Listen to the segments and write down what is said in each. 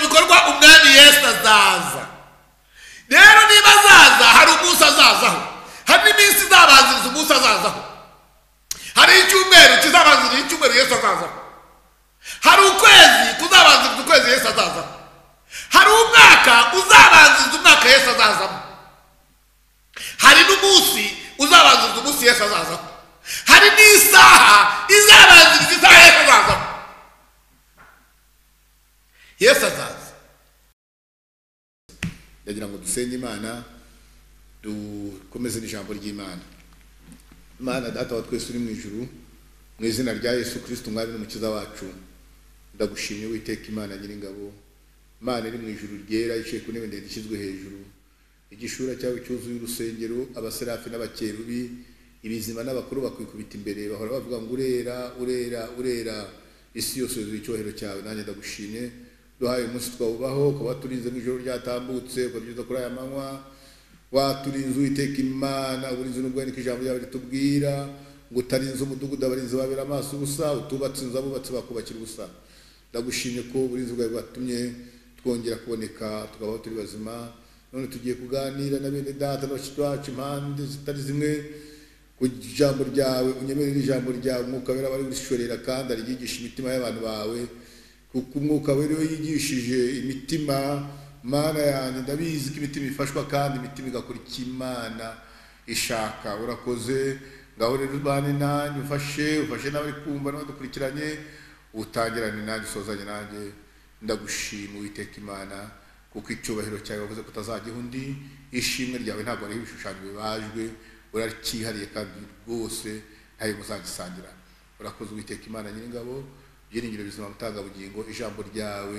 umwami yesu azaza rero niba azaza hari umunsi azazaho hari n'iminsi izabanziriza umunsi azazaho hari icyumweru kizabanziriza icyumweru yesu azazaho hari ukwezi kuzabanziriza ukwezi yesu azazaho hari umwaka uzabanziriza umwaka yesu azazamo hari n'umunsi uzabanziriza umunsi yesu azazaho hari n'isaha izabanziriza isaha yesu azazaho yesu azaza ndagira ngo dusenge imana dukomeze n'ijambo ry'imana imana data wa twese uri mu ijuru mu izina rya yesu kirisiti umwami n'umukiza wacu ndagushimye witeka imana nyiringabo imana iri mu ijuru ryera iciye ku ntebe ndende ishyizwe hejuru igishura cyawe cyuzuye urusengero abaserafi n'abakerubi ibizima n'abakuru bakwikubita imbere bahora bavuga ngo urera urera urera isi yose yuzuye icyubahiro cyawe nanjye ndagushimye duhaye umunsi twawubaho ukaba waturinze mu ijoro ryatambutse ukabyuza kuri aya manywa waturinze uwiteka imana uburinzi n'ubwo niko ijambo ryawe ritubwira ngo utarinze umudugudu abarinzi babera amaso ubusa utubatse inzu abubatse bakubakira ubusa ndagushimye ko uburinzi bwawe bwatumye twongera kuboneka tukabaho turi bazima none tugiye kuganira na bene data n'abashyitsi bacu impande zitari zimwe ku ijambo ryawe unyemerere ijambo ryawe umwuka wera wari urishorera kandi arigisha imitima y'abantu bawe kuko umwuka wera iyo yigishije imitima mana yanjye ndabizi ko imitima ifashwa kandi imitima igakora icyo imana ishaka urakoze ngaho rero ubane nanjye ufashe ufashe n'abari kumva n'abadukurikiranye utangirane nanjye usozanye nanjye ndagushima uwiteka imana kuko icyubahiro cyawe wavuze ko utazajyaho undi ishimwe ryawe ntabwo ariho ibishushanyo bibajwe uracyihariye kandi rwose ntayo muzagisangira urakoze uwiteka imana nyiringabo byiringiro bizima butangabugingo ijambo ryawe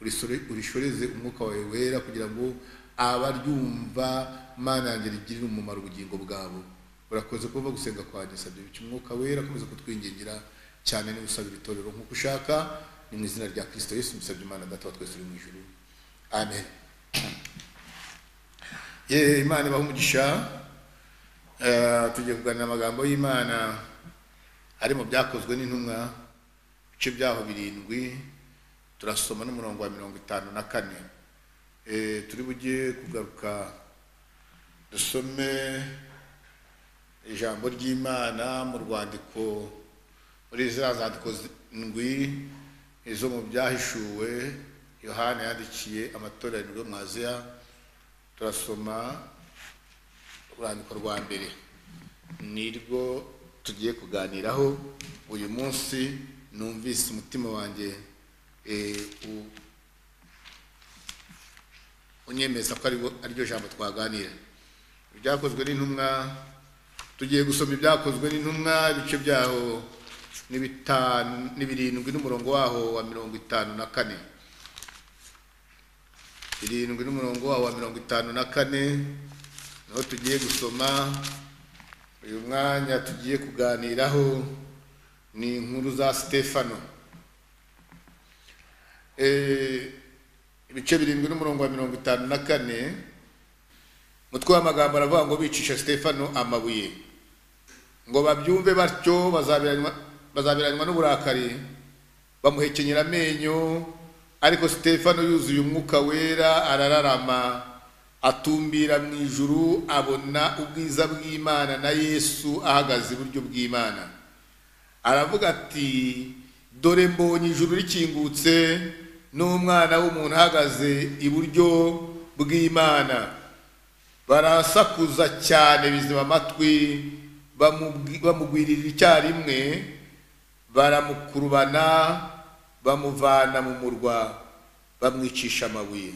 urisore- urishoreze umwuka wawe wera kugira ngo abaryumva mana yanjye rigirire umumaro ubugingo bwabo urakoze kuba gusenga kwanjye sabye bityo umwuka wera akomeza kutwingingira cyane niba usaba ibitorero nk'uko ushaka ni mu izina rya kirisito yesu musabye imana data wa twese uri mu ijuru amen ye imana ibaha umugisha Eh, tugiye kuganira amagambo y'imana ari mu byakozwe n'intumwa ibice byaho birindwi turasoma n'umurongo wa mirongo itanu na kane Eh, turi bujye kugaruka dusome ijambo ry'imana mu rwandiko muri za zandiko zi- ndwi izo mu byahishuwe yohana yandikiye amatora arindwi yo mu aziya turasoma urwandiko rwa mbere nirwo tugiye kuganiraho uyu munsi numvise umutima wanjye eh, u- unyemeza ko ariwo- ariryo jambo twaganira ibyakozwe n'intumwa tugiye gusoma ibyakozwe n'intumwa ibice byaho ni bitanu- ni birindwi n'umurongo waho wa mirongo itanu na kane birindwi n'umurongo waho wa mirongo itanu na kane niho tugiye gusoma uyu mwanya tugiye kuganiraho ni inkuru za sitefano Eh, ibice birindwi n'umurongo wa mirongo itanu na kane umutwe w'amagambo aravuga ngo bicisha sitefano amabuye ngo babyumve batyo bazabiranywa- bazabiranywa n'uburakari bamuhekenyera amenyo ariko sitefano yuzuye umwuka wera arararama atumbira mu ijuru abona ubwiza bw'imana na yesu ahagaze iburyo bw'imana aravuga ati dore mbonye ijuru rikingutse n'umwana w'umuntu ahagaze iburyo bw'imana barasakuza cyane bizima amatwi bamubwi- bamugwirira icyarimwe baramukurubana bamuvana mu murwa bamwicisha amabuye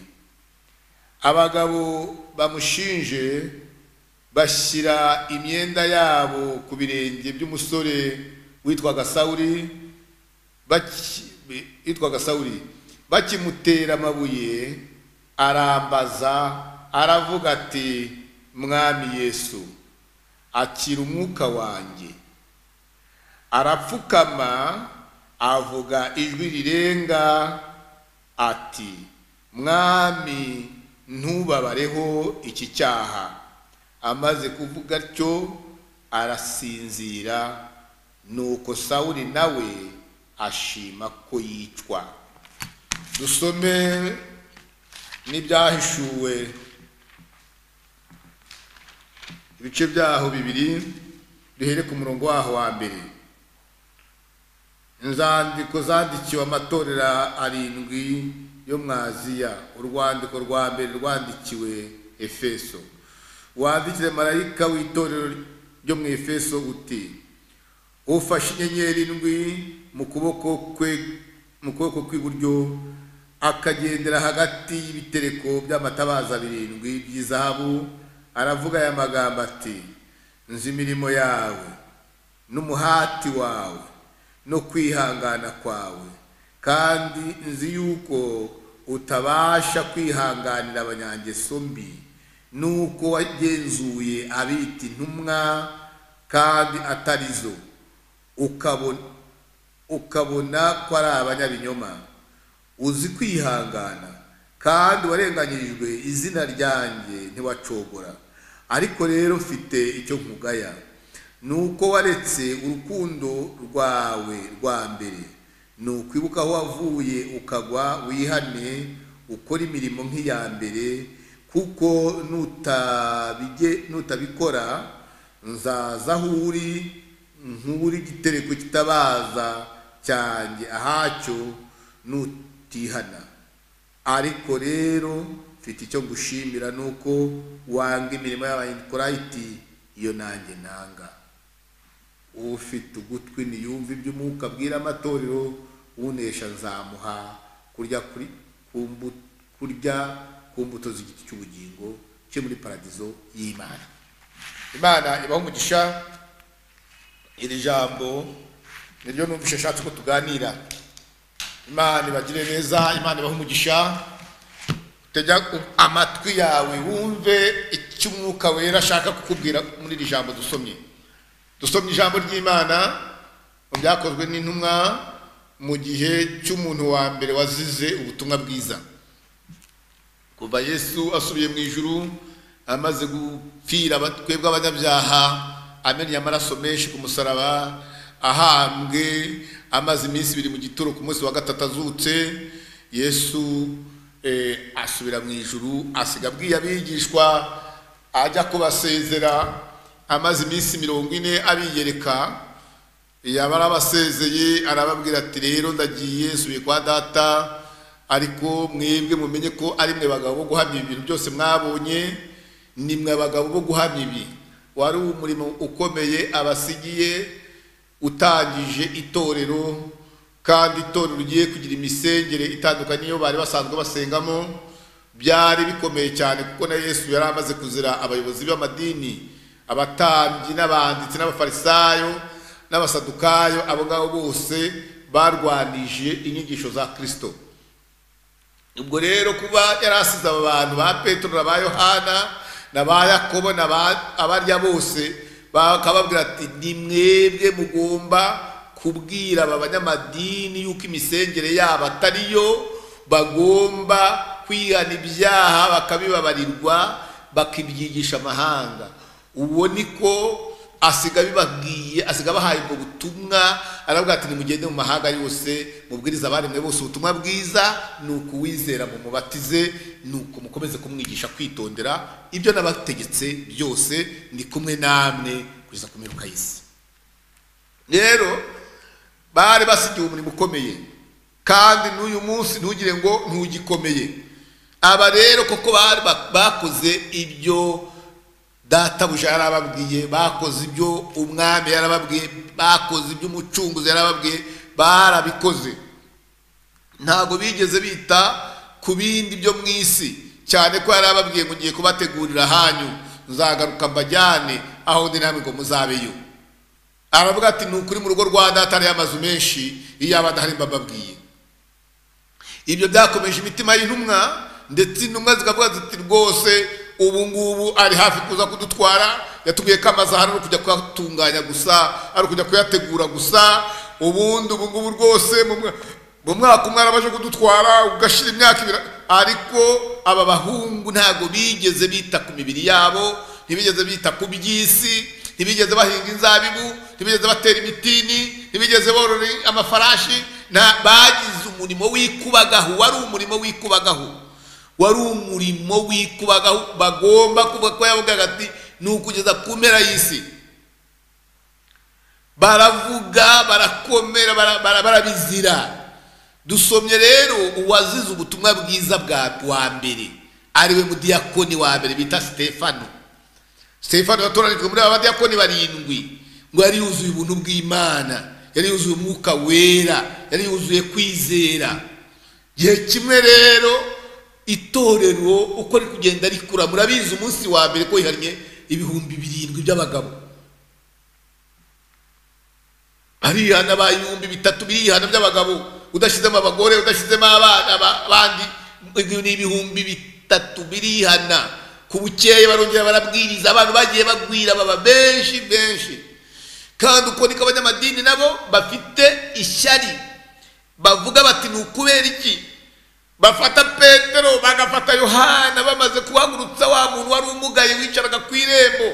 abagabo bamushinje bashyira imyenda yabo ku birenge by'umusore witwaga sawuri baki- bi- witwaga sawuri bakimutera amabuye arambaza aravuga ati mwami yesu akira umwuka wanjye arapfukama avuga ijwi rirenga ati mwami ntubabareho iki cyaha amaze kuvuga atyo arasinzira nuko sawuli nawe ashima ko yicwa dusome n'ibyahishuwe ibice byaho bibiri duhere ku murongo waho wa mbere inzandiko zandikiwe amatorero arindwi yo mu aziya urwandiko rwa mbere rwandikiwe efeso wandikire marayika w'itorero ryo mu efeso uti ufashe inyenyeri indwi mu kuboko kwe mu kuboko kw'iburyo akagendera hagati y'ibitereko by'amatabaza birindwi by'izahabu aravuga aya magambo ati nzi imirimo yawe n'umuhati wawe no kwihangana kwawe kandi nzi yuko utabasha kwihanganira abanyangeso mbi nuko wagenzuye abita intumwa kandi atari zo ukabona ukabona ko ari abanyabinyoma uzi kwihangana kandi warenganyirijwe izina ryanjye ntiwacogora ariko rero mfite icyo nkugaya ni uko waretse urukundo rwawe rwa mbere ni ukwibuka aho wavuye ukagwa wihane ukora imirimo nk'iya mbere kuko nutabige nutabikora nzaza aho uri nk'uri igitereko kitabaza cyanjye ahacyo nutihana ariko rero mfite icyo ngushimira nuko wanga imirimo y'abanyikorayiti iyo nanjye nanga ufite ugutwi niyumve iby'umwuka abwira amatorero unesha nzamuha kurya kuri ku mbu- kurya ku mbuto z'igiti cy'ubugingo cyo muri paradizo y'imana imana ibaho umugisha iri jambo niryo numvise ashatse ko tuganira imana ibagire neza imana ibahe umugisha tega amatwi yawe wumve icyo umwuka wera ashaka kukubwira muri iri jambo dusomye dusomye ijambo ry'imana mu byakozwe n'intumwa mu gihe cy'umuntu wa mbere wazize ubutumwa bwiza kuva yesu asubiye mu ijuru amaze gupfira aba- twebwe abanyabyaha amennye amaraso menshi ku musaraba ahambwe amaze iminsi ibiri mu gituro ku munsi wa gatatu azutse yesu eh, asubira mu ijuru asiga abwiye abigishwa ajya kubasezera amaze iminsi mirongo ine abiyereka yaba arabasezeye arababwira ati rero ndagiye nsubiye kwa data ariko mwebwe mumenye ko ari mwe bagabo bo guhamya ibi bintu byose mwabonye ni mwe abagabo bo guhamya ibi wari umurimo ukomeye abasigiye utangije itorero kandi itorero rigiye kugira imisengere itandukanye n'iyo bari basanzwe basengamo byari bikomeye cyane kuko na yesu yari amaze kuzira abayobozi b'amadini abatambyi n'abanditsi n'abafarisayo n'abasadukayo abo ngabo bose barwanije inyigisho za kirisito ubwo rero kuba yari asize aba bantu ba petero na ba yohana na ba yakobo na ba abarya bose bakababwira ati ni mwebwe mugomba kubwira aba banyamadini yuko imisengere yabo atari yo bagomba kwihana ibyaha bakabibabarirwa bakibyigisha amahanga ubu niko asiga bibabwiye asiga bahaye ubwo butumwa aravuga ati nimugende mu mahanga yose mubwiriza abaremwe bose ubutumwa bwiza ni ukuwizera mu mubatize ni uko mukomeze kumwigisha kwitondera ibyo nabategetse byose ndi kumwe namwe kugeza ku mperuka y'isi rero bari basigiwe umurimo ukomeye kandi n'uyu munsi ntugire ngo ntugikomeye aba rero koko bari ba- bakoze ibyo databuja yarababwiye bakoze ibyo umwami yarababwiye bakoze ibyo umucunguzi yarababwiye barabikoze ntabwo bigeze bita ku bindi byo mu isi cyane ko yari ababwiye ngo ngiye kubategurira ahanyu nzagaruka mbajyane aho ndi namwe ngo muzabeyo aravuga ati ni ukuri mu rugo rwa data hariyo amazu menshi iyo aba adahari mbababwiye ibyo byakomeje imitima y'intumwa ndetse intumwa zikavuga ziti rwose ubu ngubu ari hafi kuza kudutwara yatubwiye ko amazu ahari ari ukujya kuyatunganya gusa ari ukujya kuyategura gusa ubundi ubu ngubu rwose mu mwa- mu mwaka umwe arabaje kudutwara ugashira imyaka ibiri ariko aba bahungu ntabwo bigeze bita ku mibiri yabo ntibigeze bita ku by'isi ntibigeze bahinga inzabibu ntibigeze batera imitini ntibigeze borora amafarashi nta- bagize umurimo w'ikubagahu wari umurimo w'ikubagahu wari umurimo w'ikuba bagomba kuvuga ko yavugaga ati ni ukugeza ku mpera y'isi baravuga barakomera bara- bara- barabizira dusomye rero uwazize ubutumwa bwiza bwa wa mbere ariwe mudiyakoni wa mbere bita sitefano sitefano yatoranijwe muri aba badiyakoni barindwi ngo yari yuzuye ubuntu bw'imana yari yuzuye umwuka wera yari yuzuye kwizera gihe kimwe rero itorero uko ari kugenda rikura murabizi umunsi wa mbere ko riharye ibihumbi birindwi by'abagabo barihana ba ibihumbi bitatu birihana by'abagabo udashyizemo abagore udashyizemo abana ba- bandi ni ibihumbi bitatu birihana ku bukeye barongera barabwiriza abantu bagiye bagwira baba benshi benshi kandi uko niko abanyamadini nabo bafite ishyari bavuga bati ni ukubera iki bafata petero bagafata yohana bamaze kuhagurutsa wa muntu wari umugaye wicaraga ku irembo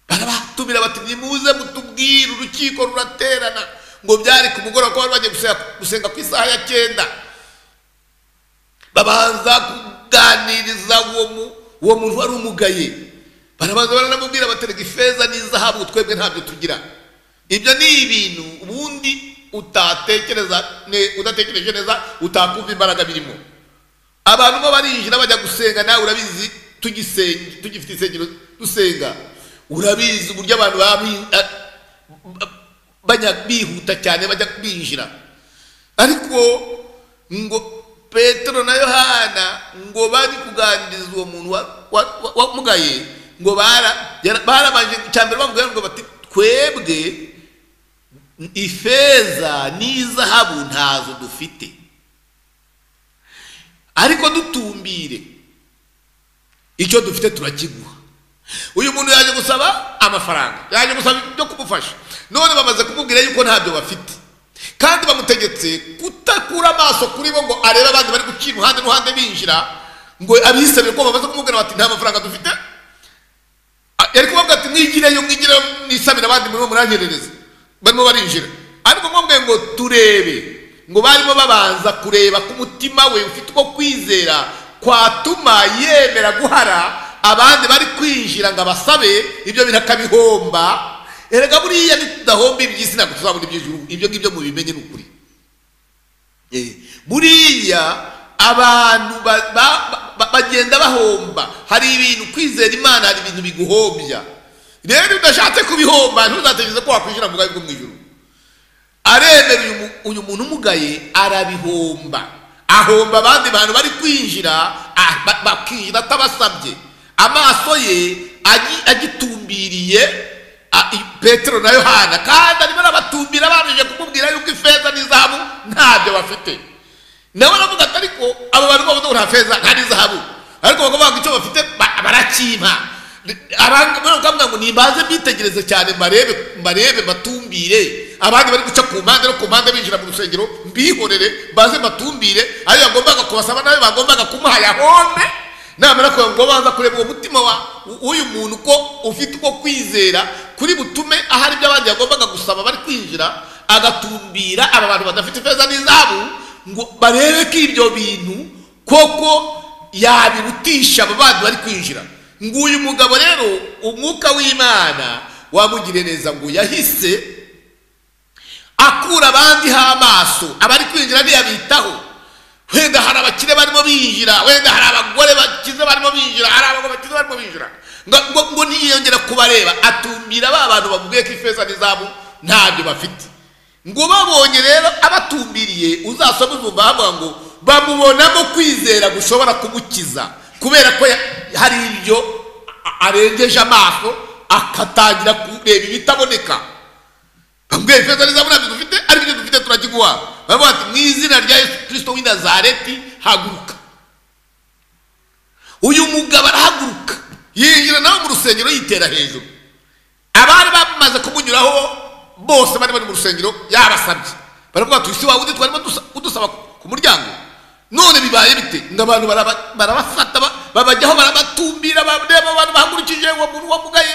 barabatumira bati nimuze mutubwire urukiko ruraterana ngo byari ku mugoroba ko bari bagiye gusenga- gusenga ku isaha ya cyenda babanza kuganiriza uwo mu- uwo muntu wari umugaye barabanza baranamubwira baterega ifeza n'izahabu twebwe ntabyo tugira ibyo ni ibintu ubundi utatekereza ne- udatekereje neza utakumva imbaraga birimo abantu bo barinjira bajya gusenga nawe urabizi tugisenga tugifite insengero dusenga urabizi uburyo abantu baba bi- a- ba- bajya bihuta cyane bajya binjira ariko ngo petero na yohana ngo bari kuganiriza uwo muntu wa- wa- wa- wamugaye ngo bara- yara- barabanje cyambere bavuga ngo bati twebwe ifeza n'izahabu ntazo dufite ariko dutumbire icyo dufite turakiguha uyu muntu yaje gusaba amafaranga yaje gusaba ibyo kumufasha none bamaze kumubwira yuko ntabyo bafite kandi bamutegetse kutakura amaso kuri bo ngo arebe abandi bari gucira uruhande n'uruhande binjira ngo abisabire ko bamaze kumubwira bati nta mafaranga dufite Ah, yari kubabwira ati mwigireyo mwigireyo mwisabire abandi murimo muranyererezo barimo barinjira ariko mwabwiye ngo turebe ngo barimo babanza kureba ko umutima we ufite uko kwizera kwatuma yemera guhara abandi bari kwinjira ngo abasabe ibyo bintu akabihomba erega buriya nitudahomba iby'isi ntabwo tuzabona iby'ijuru ibyo ngibyo mubimenye ni ukuri Eh, buriya abantu ba- ba- ba- bagenda bahomba hari ibintu kwizera imana hari ibintu biguhombya rero udashatse kubihomba ntuzatekereze ko wakwishyura mu bwawe bwo mu ijuru aremera uyu mu- uyu muntu umugaye arabihomba ahomba abandi bantu bari kwinjira ah, ba- bakinjira atabasabye amaso ye agi- agitumbiriye ah, i- petero na yohana kandi arimo arabatumbira bameje kumubwira yuko ifeza n'izahabu ntabyo bafite nawe aravuga ati ariko aba bantu bavuze ngo nta feza nta n'izahabu ariko bakavuga ngo icyo bafite ba- barakimpa abandi bakavuga ngo nimbaze mbitegereze cyane mbarebe mbarebe mbatumbire abandi bari guca ku mpande no ku mpande binjira mu rusengero mbihorere mbaze mbatumbire ayo yagombaga kubasaba nayo bagombaga kumuha yahombe namara kugira ngo babanza kureba uwo mutima wa w'uyu muntu ko ufite uko kwizera kuri butume ahari ibyo abandi yagombaga gusaba bari kwinjira agatumbira aba bantu badafite ifeza n'izahabu ngo barebe ko ibyo bintu koko yabirutisha abo bandi bari kwinjira ngo uyu mugabo rero umwuka w'imana wamugire neza ngo yahise akura abandi ho amaso abari kwinjira ntiyabitaho wenda hari abakire barimo binjira wenda hari abagore bakize barimo binjira hari abagabo bakize barimo binjira ngo, ngo, ngo niyongera kubareba atumbira ba bantu bavuge ko ifeza n'izahabu ntabyo bafite ngo babonye rero abatumbiriye uzasome uzumva havuga ngo bamubonamo kwizera gushobora kumukiza kubera ko ya- hari ibyo a- arengeje amaso akatangira kureba ibitaboneka bamubwira ifeza n'izahabu ntabyo dufite ariko ibyo dufite turakiguha baravuga bati mu izina rya yesu kirisito w'i nazareti haguruka uyu mugabo arahaguruka yinjira nawe mu rusengero yitera hejuru abari bamaze kumunyuraho bose bari bari mu rusengero yabasabye baravuga bati isi wawe undi twarimo dusa- udusaba ku muryango none bibaye bite ngo abantu baraba- barabafata ba- babajyaho barabatumbira bareba abantu bahagurukije uwo muntu wamugaye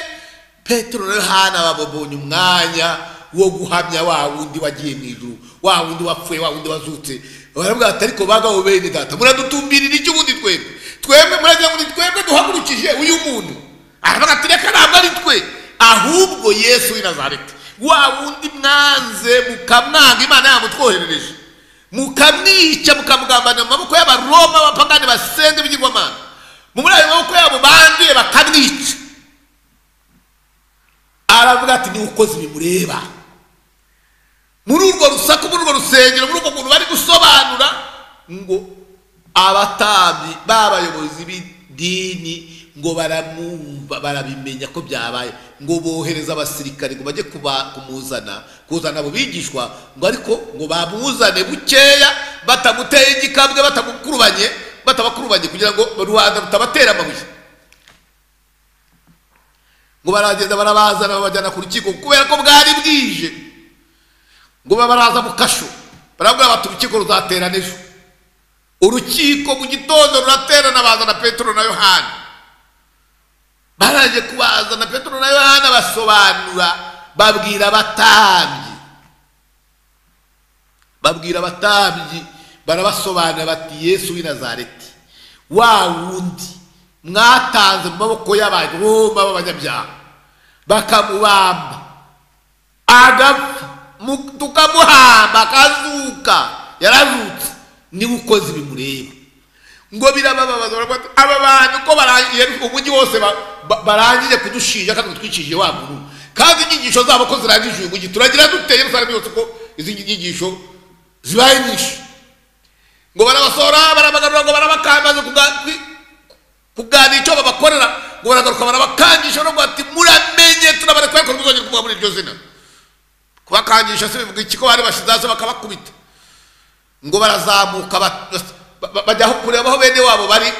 petero na yohana bababonye umwanya wo guhamya wa wundi wagiye mu ijuru wa wundi wapfuye wa wundi wazutse baravuga ati ariko bagabo bene data muradutumbirira iki ubundi twebwe twebwe muragira ngo ni twebwe duhagurukije uyu muntu aravuga ati reka ntabwo ari twe ahubwo yesu w'i nazareti wa wundi mwanze mukamwanga imana yamutwoherereje mukamwica mukamugambana mu maboko y'abaroma abapagani basenga ibigirwamana muri ayo maboko yabo banduye bakamwica aravuga ati niwe ukoze bimureba muri urwo rusaku muri urwo rusengero muri urwo muntu bari gusobanura ngo abatambyi b'abayobozi b'idini ngo baramwumva barabimenya ko byabaye ngo bohereza abasirikare ngo bajye kuba- kumuzana kuzana abo bigishwa ngo ariko ngo bamuzane bukeya batamuteye igikambwe batamukurubanye batabakurubanye kugira ngo rubanda rutabatera amabuye ngo baragenda barabazana babajyana ku rukiko kubera ko bwari bwije ngo babaraza mu kasho barabwira bati urukiko ruzaterana ejo urukiko mu gitondo ruraterana bazana petero na yohani baraje kubazana petero na yohana basobanura babwira abatambyi babwira abatambyi barabasobanura bati yesu w'i nazareti wa wundi mwatanze mu maboko y'abaroma b'abanyabyaha bakamubamba agapfa mu- tukamuhamba akazuka yaravutse niwe ukoze bimureba ngo birababaza baravuga bati, aba bantu ko barangije umujyi wose ba- ba- barangije kudushinja kandi batwicishije wa muntu kandi inyigisho zabo ko zirangije uyu mujyi turagira dute yerusalemu yose ko izi nyigisho zibaye nyinshi ngo barabasohora barabagarura ngo barabakambaza kuga- kwi- kuganira icyo babakorera ngo baragaruka barabakangisha no ati muramenye turabarekuye ko muzongera kuvuga muri iryo zina kubakangisha se bivuga iki ko bari bashize hasi bakabakubita ngo barazamuka ba- ba- ba- bajya aho kureba aho bene wabo bari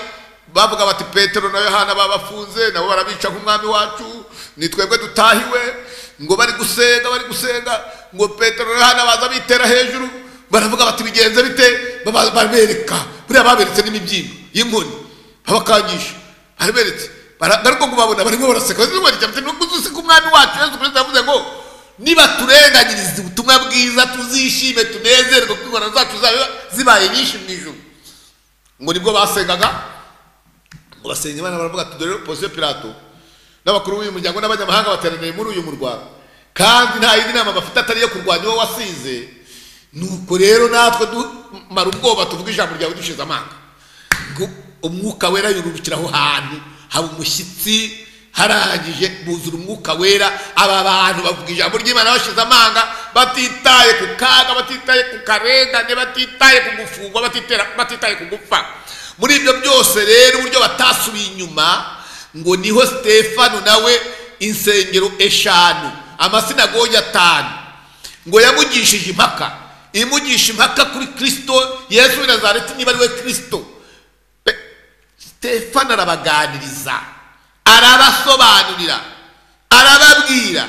bavuga bati petero na yohana babafunze nabo barabica nk'umwami wacu ni twebwe dutahiwe ngo bari gusenga bari gusenga ngo petero na yohana baza bitera hejuru baravuga bati bigenze bite Baba- barabereka buriya baberetse n'imibyimba y'inkoni babakangisha baraberetse Bara- ariko kubabona barimo baraseka nubwo uzisika umwami wacu yesu kirisito yavuze ngo niba turenganyiriza ubutumwa bwiza tuzishime tunezerwe kuko ingorane zacu zaba zibaye nyinshi mu ijuru ngo nibwo basengaga ngo basenga imana baravuga ati dore posiyo pirato n'abakuru b'uyu muryango n'abanyamahanga bateraniye muri uyu murwa kandi nta yindi nama bafite atari iyo kurwanya uwo wasize nuko rero natwe dumara ubwoba tuvuga ijambo ryawe dushize amanga ngo umwuka wera yururukira aho hantu haba umushyitsi harangije buzura umwuka wera aba bantu bavuga ijambo ry'imana bashize amanga batitaye ku kaga batitaye ku karengane batitaye ku gufungwa batitera- batitaye ku gupfa muri ibyo byose rero uburyo batasubiye inyuma ngo niho stefano nawe insengero eshanu amasinagogi atanu ngo yamugishije impaka imugisha impaka kuri kirisito yesu w'i nazareti niba ari we kirisito Pe- stefano arabaganiriza arabasobanurira arababwira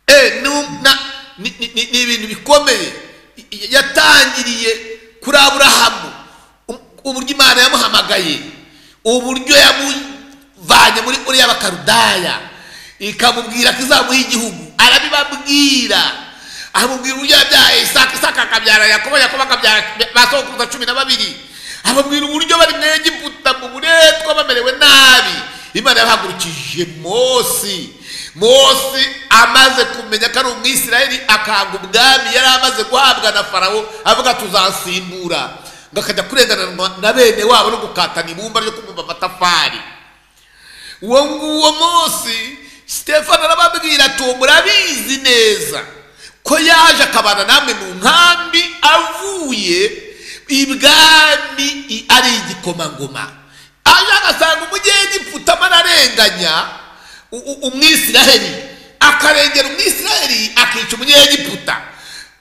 Eh, nu- na- ni ni- ni- ni ibintu bikomeye Y- y- yatangiriye kuri aburahamu Um- uburyo imana yamuhamagaye uburyo yamuvanye muri uriya bakarudaya ikamubwira ko izamuha igihugu arabibabwira amubwira uburyo yabyaye isaka isaka akabyara yakobo yakobo akabyara ba sokuruza cumi na babiri ababwira uburyo bari mu egiputa mu buretwa bamerewe nabi imana yabahagurukije mose mose amaze kumenya ko ari umwisirayeli akanga ubwami yari amaze guhabwa na farawo avuga tuzasimbura ngo akajya kurengananwa na bene wabo no gukatana ibumba ryo kubumba amatafari uwo nguwo munsi sitefano arababwira ati uwo murabizi neza ko yaje akabana namwe mu nkambi avuye ibwami i- ari igikomangoma aje agasanga umugengiputa amararenganya u- u- umwisiraheli akarengera umwisiraheli akica umunyegiputa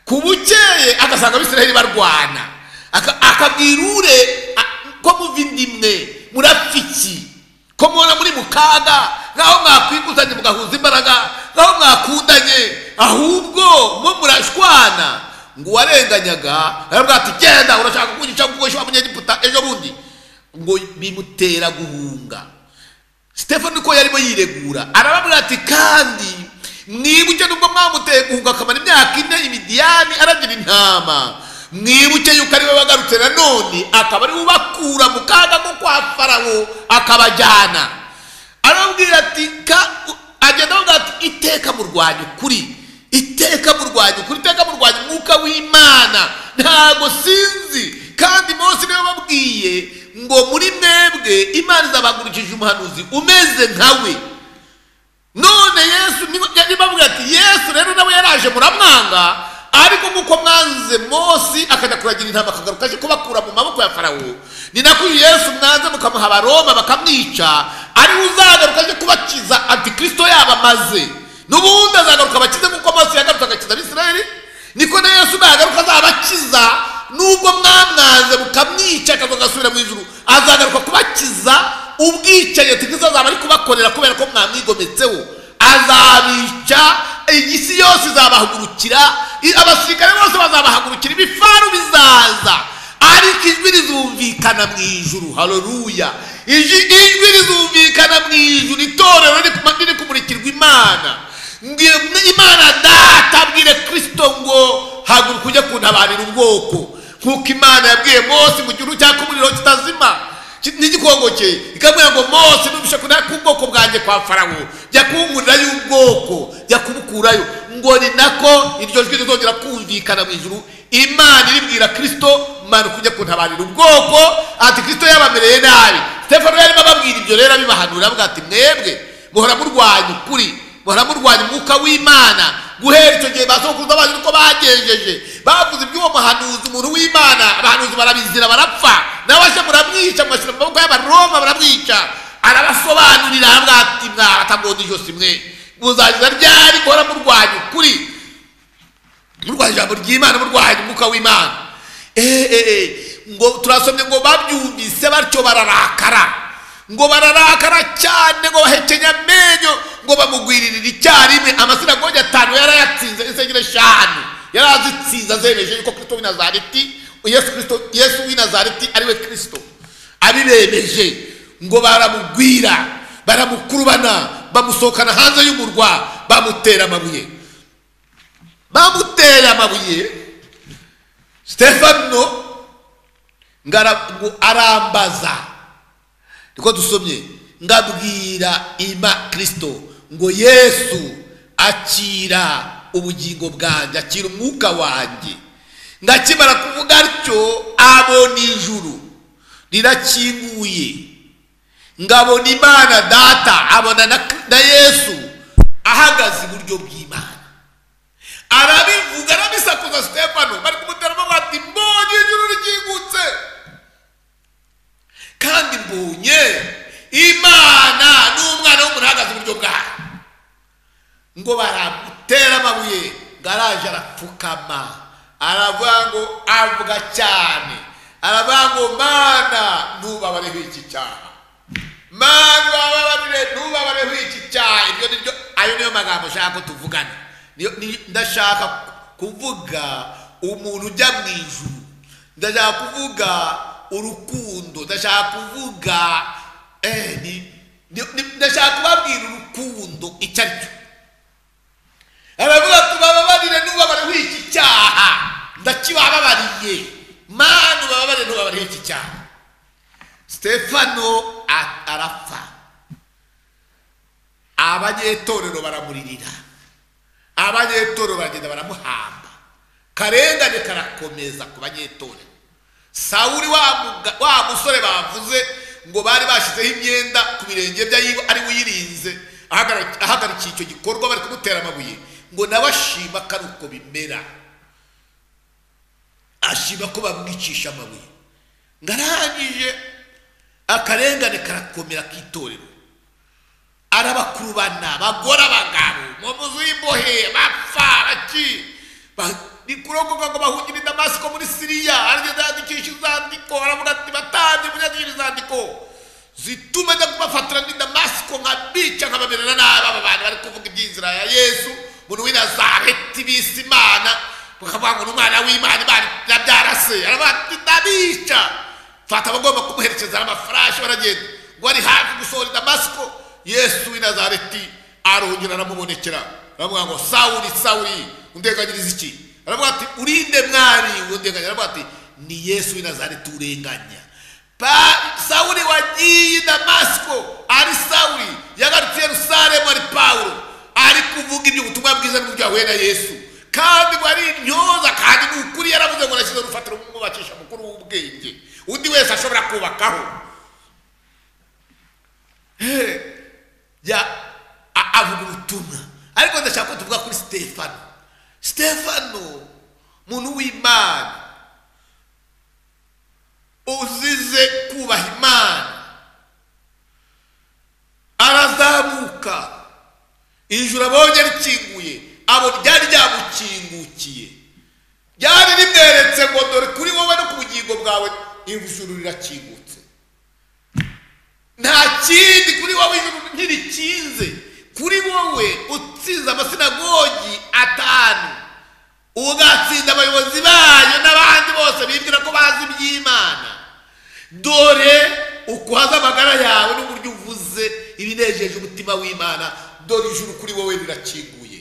ku bukeye agasanga abisiraheli barwana Aka- akabwira ure a- ko muvindimwe murapfiki ko mubona muri mu kaga nk'aho mwakwikuzanye mugahuza imbaraga nk'aho mwakundanye ahubwo mwo murashwana ngo uwarenganyaga aravuga ati genda urashaka kunyica kuko wishyura umunyegiputa ejo bundi ngo bimutera guhunga stefano uko yarimo yiregura arababwira ati kandi mwibuke nubwo mwamuteye guhuga akamara imyaka ine imidiyani aragira intama mwibuke yuko ariwe wagarutse nanone akaba ariwe ubakura mu kaga ko kwa farawo akabajyana arababwira ati ka agenda avuga ati iteka murwanya ukuri iteka murwanya ukuri iteka murwanya umwuka w'imana ntago sinzi kandi mose niwe wababwiye ngo muri mwebwe imana izabahagurukije umuhanuzi umeze nkawe none yesu niba bavuga ati yesu rero nawe yaraje muramwanga ariko nk'uko mwanze mose akajya kuragira intama akagaruka aje kubakura mu maboko ya farawo ni nako uyu yesu mwanze mukamuha abaroma bakamwica ariwe uzagaruka aje kubakiza antikristo yabo amaze n'ubundi azagaruka abakize nk'uko mose yagarutse agakiza abisirayeli niko na yesu nagaruka azabakiza nubwo mwamwanze mukamwica akaza agasubira mu ijuru azagaruka kubakiza ubwicanyi tikristo azaba ari kubakorera kubera ko mwamwigometseho azabica isi yose izabahagurukira i- abasirikare bose bazabahagurukira ibifaru bizaza ariko ijwi rizumvikana mu ijuru haleluya Iji- ijwi rizumvikana mu ijuru itorero riri- riri kumurikirwa imana Mbwira imana data abwire kristo ngo haguruka ujye kuntabarira ubwoko nk'uko imana yabwiye mose mu gihugu cyaka umuriro kitazima Ki- n'igikongo cye ikamubwira ngo mose nubisha kunaka ubwoko bwanjye kwa farawo jya kuwumurirayo ubwoko jya kubukurayo ngo ni nako iryo jwi rizongera kumvikana mu ijuru imana iribwira kristo manuka ujya kuntabarira ubwoko ati kristo yabamereye nabi stefano yarimo ababwira ibyo rero abibahanura avuga ati mwebwe muhora murwanya ukuri muhora murwanya umwuka w'imana guhera icyo gihe basokuruza banyu niko bagenjeje bavuze iby'uwo muhanuzi umuntu w'imana abahanuzi barabizira barapfa nawe aje muramwica mugashyira mu maboko y'abaroma baramwica arabasobanurira aravuga ati mwabatagondije ijosi mwe muzagiza ryari guhora murwanya ukuri murwanya ijambo ry'imana murwanya umwuka w'imana Eh, eh, eh, ngo turasomye ngo babyumvise batyo bararakara ngo bararakara cyane ngo bahekenya amenyo ngo bamugwiririre icyarimwe amasinagogi atanu yarayatsinze insengero eshanu yarazitsinze azemeje yuko kristo w'i nazareti yesu kristo yesu w'i nazareti ariwe kristo abibemeje ngo baramugwira baramukurubana bamusohokana hanze y'umurwa bamutera amabuye bamuteye amabuye stefano ngo ara- ngo arambaza niko dusomye ngabwira ima kristo ngo yesu akira ubugingo bwanjye akira umwuka wanjye ngakimara kuvuga atyo abona ijuru rirakinguye ngabona imana data abona na, na yesu ahagaze iburyo bw'imana arabivuga arabisakuza stefano bari kumuteramo bati mbonye ijuru ryigutse kandi mbonye imana n'umwana w'umuntu ahagaze iburyo bwayo ngo baramutera amabuye ngo araje arapfukama aravuga ngo avuga cyane aravuga ngo mana ntubabareho iki cyaha mana ubabarire ntubabareho iki cyaha iryo ni ryo ayo niyo magambo nshaka ko tuvugana Niyo- ni- ndashaka kuvuga umuntu ujya mu ijuru ndashaka kuvuga urukundo ndashaka kuvuga eh, ni- ni- ni- ndashaka kubabwira urukundo icyo ari cyo aravuga ati bababarire ntubabare iki cyaha ndakibababariye mana ubabare ntubabare iki cyaha stefano a- arapfa abanyetorero baramurira abanyetorero baragenda baramuhamba karengane karakomeza ku banyetorero sawuli wa muga- wa musore bavuze ngo bari bashyizeho imyenda ku birenge bye ari- ari uyirinze ahagara- ahagarikiye icyo gikorwa bari kumutera amabuye ngo nawe ashima ko ari uko bimera ashima ko bamwicisha amabuye ngo arangije akarengane karakomera k'itorero arabakurubana bagora abagabo mu muzu y'imbohe bapfa baki Ba- ni kurokoka ngo bahungire i damasiko muri siriya aragenda yandikisha inzandiko aravuga ati batange munyandikisha inzandiko zituma ajya kubafatira muri damasiko nkabica nkabamerera nabi aba bantu bari kuvuga iby'inzira ya yesu umuntu w'i nazareti bise imana bakavuga ngo ni umwana w'imana imana irabyara se aravuga ati ndabica fata abagomba kumuherekeza n'amafarashi baragenda ngo ari hafi gusohora i damasiko yesu w'i nazareti arongera aramubonekera aravuga ngo sawuri sawuri unteganyiriza iki aravuga ati urinde mwari undeganya aravuga ati ni yesu w'i nazareti urenganya Pa- sawuri wagiye i damasiko ari sawuri yagarutse i yerusalemu ari pawulo ari kuvuga ibyo ubutumwa bwiza n'uburyo yahuye na yesu kandi ngo ari intyoza kandi ni ukuri yaravuze ngo nashyize urufatiro mwubakisha mukuru w'ubwenge undi wese ashobora kubakaho ya a- avuga ubutumwa ariko ndashaka ko tuvuga kuri stefano stefano muntu w'imana uzize kubaha imana arazamuka ijuru abonye rikinguye abo ryari ryamukingukiye ryari rimweretse ngo dore kuri wowe no ku bugingo bwawe ijuru rirakingutse nta kindi kuri wowe ijuru ntirikinze kuri wowe utsinze amasinagogi atanu ugatsinda abayobozi bayo n'abandi bose bibwira ko bazi iby'imana dore ukuhaza amagara yawe n'uburyo uvuze ibinejeje umutima w'imana dore ijuru kuri wowe rirakinguye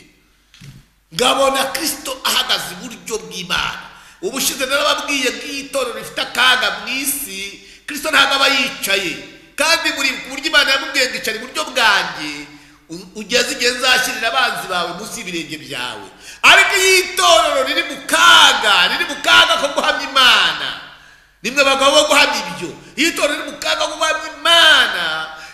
ngabona kristo ahagaze iburyo bw'imana ubushize narababwiye bw'itorero rifite akaga mu isi kristo ntabwo aba yicaye kandi buri ku buryo imana yamubwiye ngo icara iburyo bwanjye u- ugeze igihe nzashyirira abanzi bawe munsi y'ibirenge byawe ariko iyo itorero riri mu kaga riri mu kaga ko guhamya imana nimwe bagabo bo guhamya ibyo iyo itorero riri mu kaga ko guhamya imana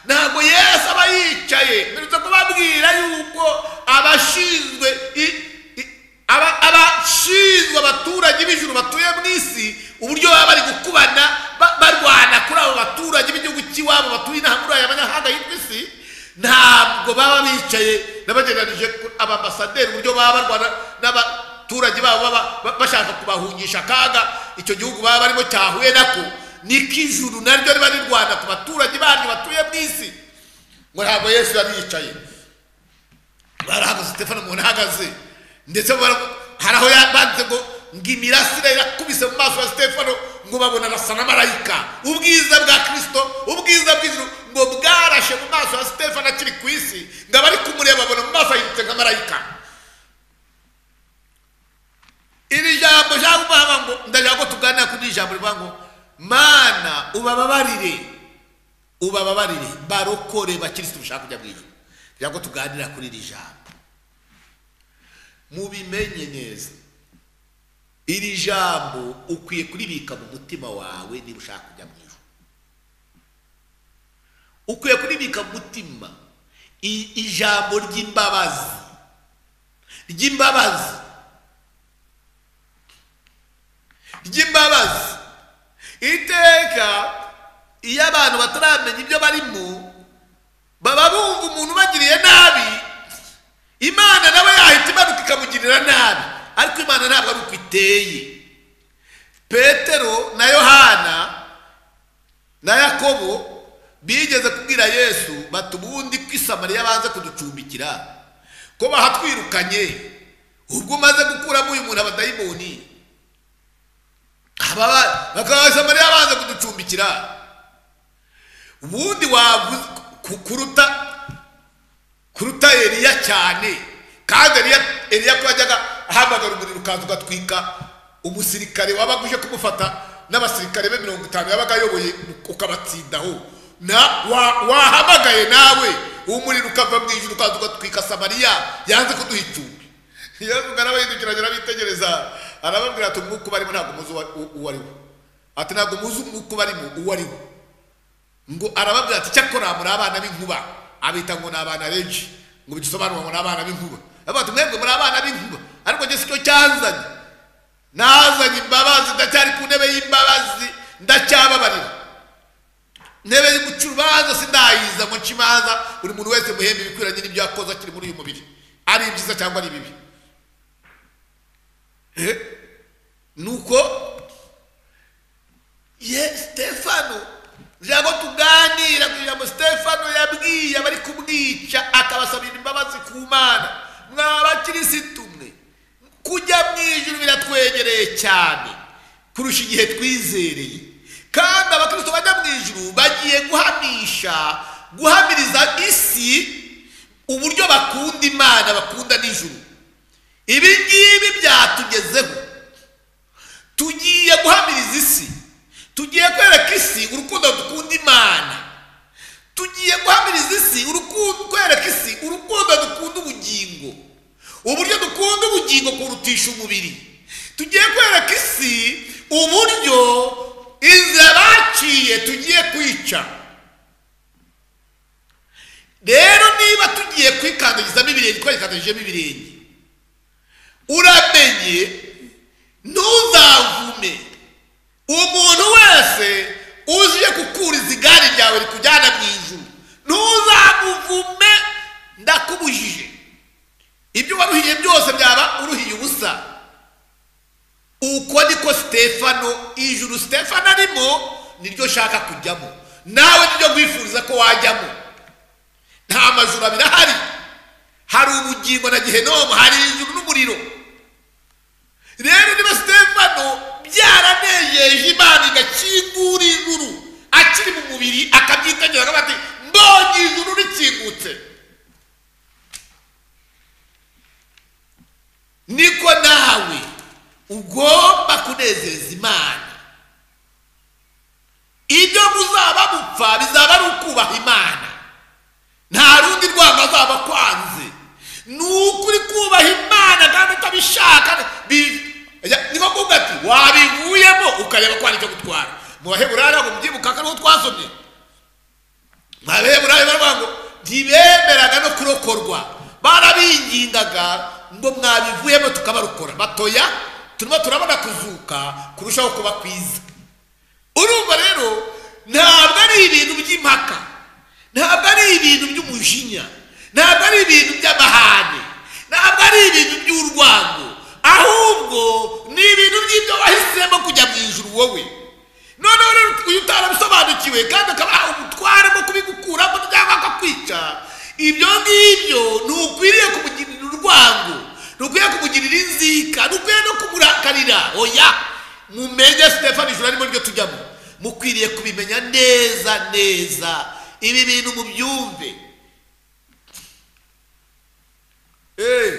ntabwo yesu aba yicaye mperutse kubabwira yuko abashinzwe i- i- aba- abashinzwe abaturage b'ijuru batuye mu isi uburyo baba bari gukubana ba- barwana kuri abo baturage b'igihugu cy'iwabo batuye inaha muri aya manyamahanga y'iryo isi ntabwo baba bicaye n'abageneranije ku- ababasaderi uburyo baba barwana n'aba abaturage babo baba ba- bashaka kubahungisha akaga icyo gihugu baba barimo cyahuye nako niko ijuru naryo riba rirwana ku baturage baryo batuye mu isi ngo ntabwo yesu yari yicaye barahagaze stefano umuntu ahagaze ndetse bara- hari aho ya- banditse ngo ngo imirasire irakubise mu maso ya stefano ngo babona arasa na marayika ubwiza bwa kirisito ubwiza bw'ijuru ngo bwarashe mu maso ya stefano akiri ku isi ngo abari kumureba babona mu maso ahindutse nka marayika iri jambo cyangwa ngo ndashaka ko tuganira kuri iri jambo rivuga ngo mana ubababarire ubababarire barokore bakirisitu ushaka kujya mu ijuru ndashaka ko tuganira kuri iri jambo mubimenye neza iri jambo ukwiye kuribika mu mutima wawe niba ushaka kujya mu ijuru ukwiye kuribika mu mutima i- ijambo ry'imbabazi ry'imbabazi ry'imbabazi iteka iyo abantu bataramenya ibyo barimo baba bumva umuntu ubagiriye nabi imana nawe yahita imanuka ikamugirira nabi ariko imana ntabwo ari uko iteye petero na yohana na yakobo bigeze kubwira yesu bati ubundi ko isamariya banze kuducumbikira ko bahatwirukanye ubwo umaze gukuramo uyu muntu abadayimoni Ababa- bakaba samariya banze kuducumbikira ubundi wavuze ku- kuruta kuruta eliya cyane kandi eliya eliya ko yajyaga ahamagara umuriro ukaza ugatwika umusirikare wabaga uje kumufata n'abasirikare be mirongo itanu yabaga ayoboye ukabatsindaho na wa- wahamagaye nawe uwo muriro ukava mu ijuru ukaza ugatwika samariya yanze kuduha icumbi yesu arabahindukiranye arabitegereza arababwira ati umwuka ubarimo ntabwo muzi uwa- u- uwo ari wo ati ntabwo muzi umwuka ubarimo uwo ari wo ngo arababwira ati cyakora muri abana b'inkuba abita ngo ni abana benshi ngo bidusobanurwa ngo ni abana b'inkuba aravuga ati mwebwe muri abana b'inkuba ariko Yesu cyo cyanzanye nazanye imbabazi ndacyari ku ntebe y'imbabazi ndacyababarira intebe y'uguca urubanza sindayiza ngo nce imanza buri muntu wese muhembe ibikwiranye n'ibyo yakoze akiri muri uyu mubiri ari ibyiza cyangwa ari bibi Eh, nuko ye stefano ijambo tuganira ku ijambo stefano yabwiye abari kumwica akabasabira imbabazi ku mana mwa bakirisitu mwe kujya mu ijuru biratwegereye cyane kurusha igihe twizereye kandi abakristo bajya mu ijuru bagiye guhamisha guhamiriza isi uburyo bakunda imana bakunda n'ijuru ibi ngibi byatugezeho tugiye guhamiriza isi tugiye kwereka isi urukundo dukunda imana tugiye guhamiriza isi urukundo kwereka isi urukundo dukunda ubugingo uburyo dukunda ubugingo kurutisha umubiri tugiye kwereka isi uburyo inzira baciye tugiye kwica rero niba tugiye kwikandagizamo ibirenge twayikandagijemo ibirenge uramenye ntuzavume umuntu wese uje gukuriza igare ryawe rikujyana mu ijuru ntuzamuvume ndakubujije ibyo waruhiye byose byaba uruhiye ubusa uko niko sitefano ijuru sitefano arimo niryo ushaka kujyamo nawe niryo wifuriza ko wajyamo nta mazu abiri ahari hari ubugingo na gihenomu hari ijuru n'umuriro rero niba sitefano byaranejeje imana igakingura ijuru akiri mu mubiri akabyitegereza akavuga ati mbonye ijuru rikingutse niko nawe ugomba kunezeza imana ibyo muzaba mupfa bizaba ari ukubaha imana nta rundi rwanda azaba kwanze ni ukuri kubaha imana kandi utabishaka bi- Ya- ni nko kuvuga ati wabivuyemo ukareba ko hari icyo gutwara mu baheburayo ngo mubyibuka ko ariho twasomye mu baheburayo baravuga ngo ntibemeraga no kurokorwa barabingingaga ngo mwabivuyemo tukabarukora batoya turimo turabona kuzuka kurushaho kuba kwiza urumva rero ntabwo ari ibintu by'impaka ntabwo ari ibintu by'umujinya ntabwo ari ibintu by'amahane ntabwo ari ibintu by'urwango ahubwo ni ibintu by'ibyo wahisemo kujya mu ijuru wowe noneho rero uyu utarabisobanukiwe kandi akaba umutware mu kubigukuramo cyangwa akakwica ibyo ngibyo ntukwiriye kumugirira urwango ntukwiriye kumugirira inzika ntukwiriye no kumurakarira oya mumenye sitefani ijuru arimo ryo tujyamo mukwiriye kubimenya neza neza ibi bintu mubyumve eee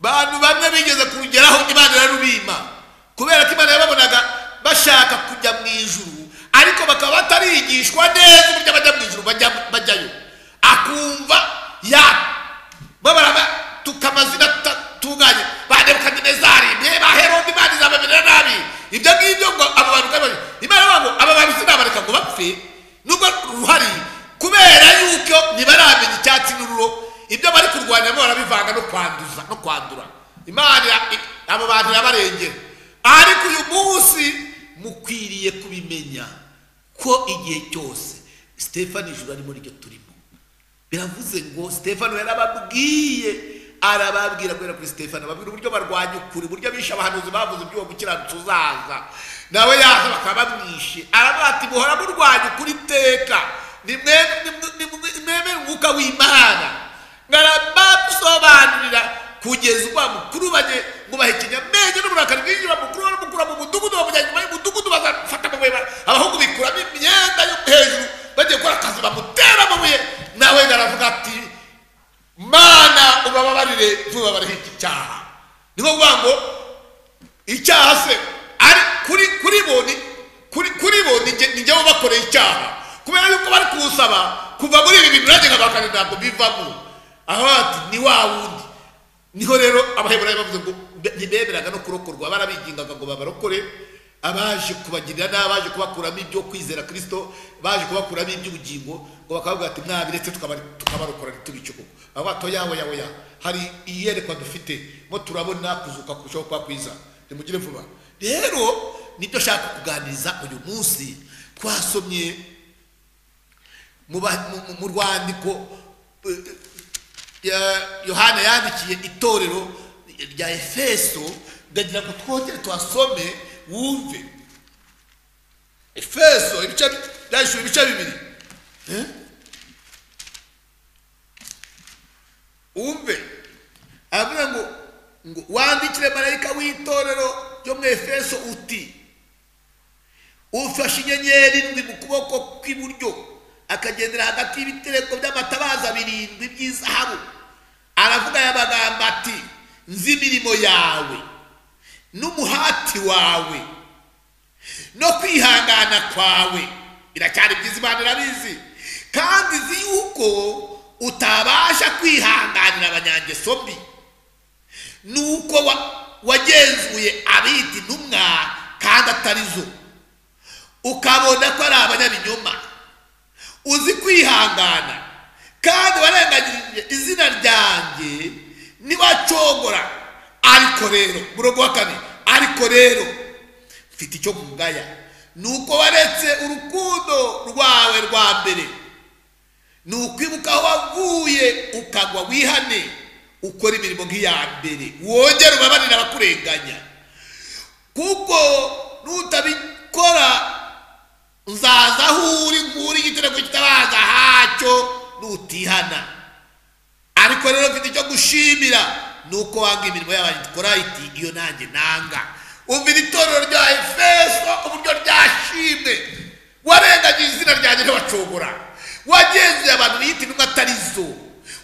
bantu bamwe bigeze kurugeraho imana irarubima kubera ko imana yababonaga bashaka kujya mu ijuru ariko bakaba batarigishwa neza uburyo bajya mu ijuru bajya- bajyayo akumva ya babara tukamazina tutunganye ba nebukadinezari mwe ba herode imana izabamera nabi ibyo ngibyo ngo abo bantu kandi bari- imana ivuga ngo aba bantu sinabareka ngo bapfe nubwo ruhari kubera yuko ntibaramenya icyatsi n'ururo ibyo bari kurwanya bo barabivanga no kwanduza no kwandura imana i- abo bantu irabarengera ariko uyu munsi mukwiriye kubimenya ko igihe cyose sitefani ijuru arimo ryo turimo biravuze ngo sitefano yarababwiye arababwira kubera kuri sitefano ababwira uburyo barwanya ukuri uburyo bishe abahanuzi bavuze iby'uwo gukiranutsi uzaza nawe yaza bakaba bamwishe aravuga ati muhora murwanya ukuri iteka nimwemere umwuka w'imana ngarabamusobanurira kugeza ubwo bamukurubanye mwubaha ikinyamenge n'uburakari bwinjira mukuru baramukura mu mudugudu bamujyana inyuma y'umudugudu bazafata amabuye ba- abahungu bikuramo imyenda yo hejuru bagiye gukora akazi bamutera amabuye nawe aravuga ati mana ubababarire ntubabareho iki cyaha ni nko kuvuga ngo icyaha se ari kuri kuri bo ni kuri kuri bo ni jye- ni njye ubakoreye icyaha kubera yuko bari kuwusaba kuva muri ibi bintu nanjye nkabakane ntabwo bivamo aho ati ni wa wundi niho rero abaheburayo bavuze ngo be- ntibemeraga no kurokorwa barabigingaga ngo babarokore abaje kubagirira nabi abaje kubakuramo ibyo kwizera kirisito baje kubakuramo iby'ubugingo ngo bakavuga ati mwabiretse tukabari- tukabarokora ntitubice koko aho bato yawe yawe ya hari iyerekwa dufite mo turabona kuzuka kurushaho kuba kwiza nimugire vuba rero nibyo nshaka kuganiriza uyu munsi twasomye mu ba- mu- mu- mu rwandiko eh, ya- yohana yandikiye itorero rya efeso ndagira ngo twongere tuhasome wumve efeso ibice byandikishijwe ibice bibiri Eh? wumve aravuga ngo ngo wandikire marayika w'itorero ryo mu efeso uti ufashe inyenyeri ndwi mu kuboko kw'iburyo akagendera hagati y'ibitereko by'amatabaza birindwi by'izahabu aravuga aya magambo ati nzi imirimo yawe n'umuhati wawe no kwihangana kwawe biracyari byiza imana irabizi kandi izi yuko utabasha kwihanganira abanyangeso mbi nuko wa- wagenzuye abita intumwa kandi atari zo ukabona ko ari abanyabinyoma uzi kwihangana kandi warengagirije izina ryanjye ntibacogora ariko rero murongo wa kabiri ariko rero mfite icyo nkungaya ni uko waretse urukundo rwawe rwa mbere ni ukwibuka aho wavuye ukagwa wihane ukora imirimo nk'iya mbere wongere ubabarire abakurenganya kuko nutabikora nzaza aho uri nkuri igitereko kitabaza hacyo nutihana ariko rero mfite icyo gushimira ni uko wanga imirimo y'abanyikorayiti iyo nanjye nanga umvira itorero rya efeso uburyo ryashimwe warengagije izina ryanjye ntibacogora wagenzeye abantu biyita intumwa atari zo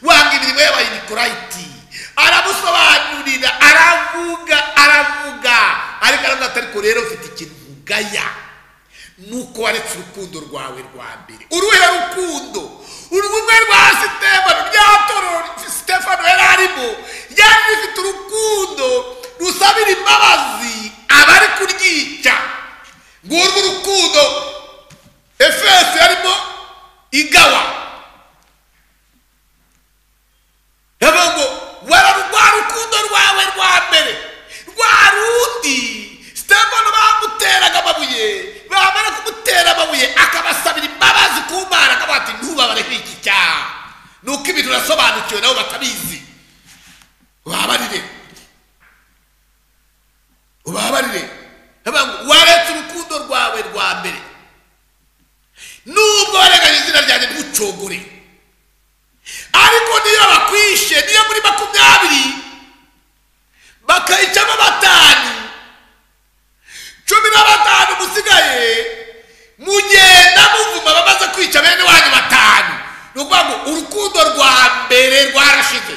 wanga imirimo y'abanyikorayiti aramusobanurira aravuga aravuga ariko aravuga ati ariko rero mfite ikintu nkugaya nuko waretse urukundo rwawe rwa mbere uruhe rukundo urumwe rwa sitefano rya toro sitefano yari arimo yari rifite urukundo rusabira imbabazi abari kuryica ngurwo urukundo efeso yarimo igawa yavuga ngo wara rwa rukundo rwawe rwa mbere rwa rundi sitefano bamuteraga amabuye bamara kumutera amabuye akabasabira imbabazi ku mana akavuga ati ntubabare nk'iki cyaha ni uko ibintu urasobanukiwe nabo batabizi babarire ubabarire Yavuga ngo waretse urukundo rwawe rwa mbere nubwo warenganya izina ryanjye ntucogore ariko niyo bakwishe niyo muri makumyabiri bakayicamo batanu cumi na batanu musigaye mugenda muvuma bamaze kwica bene wanyu batanu ni ukuvuga ngo urukundo rwa mbere rwarashize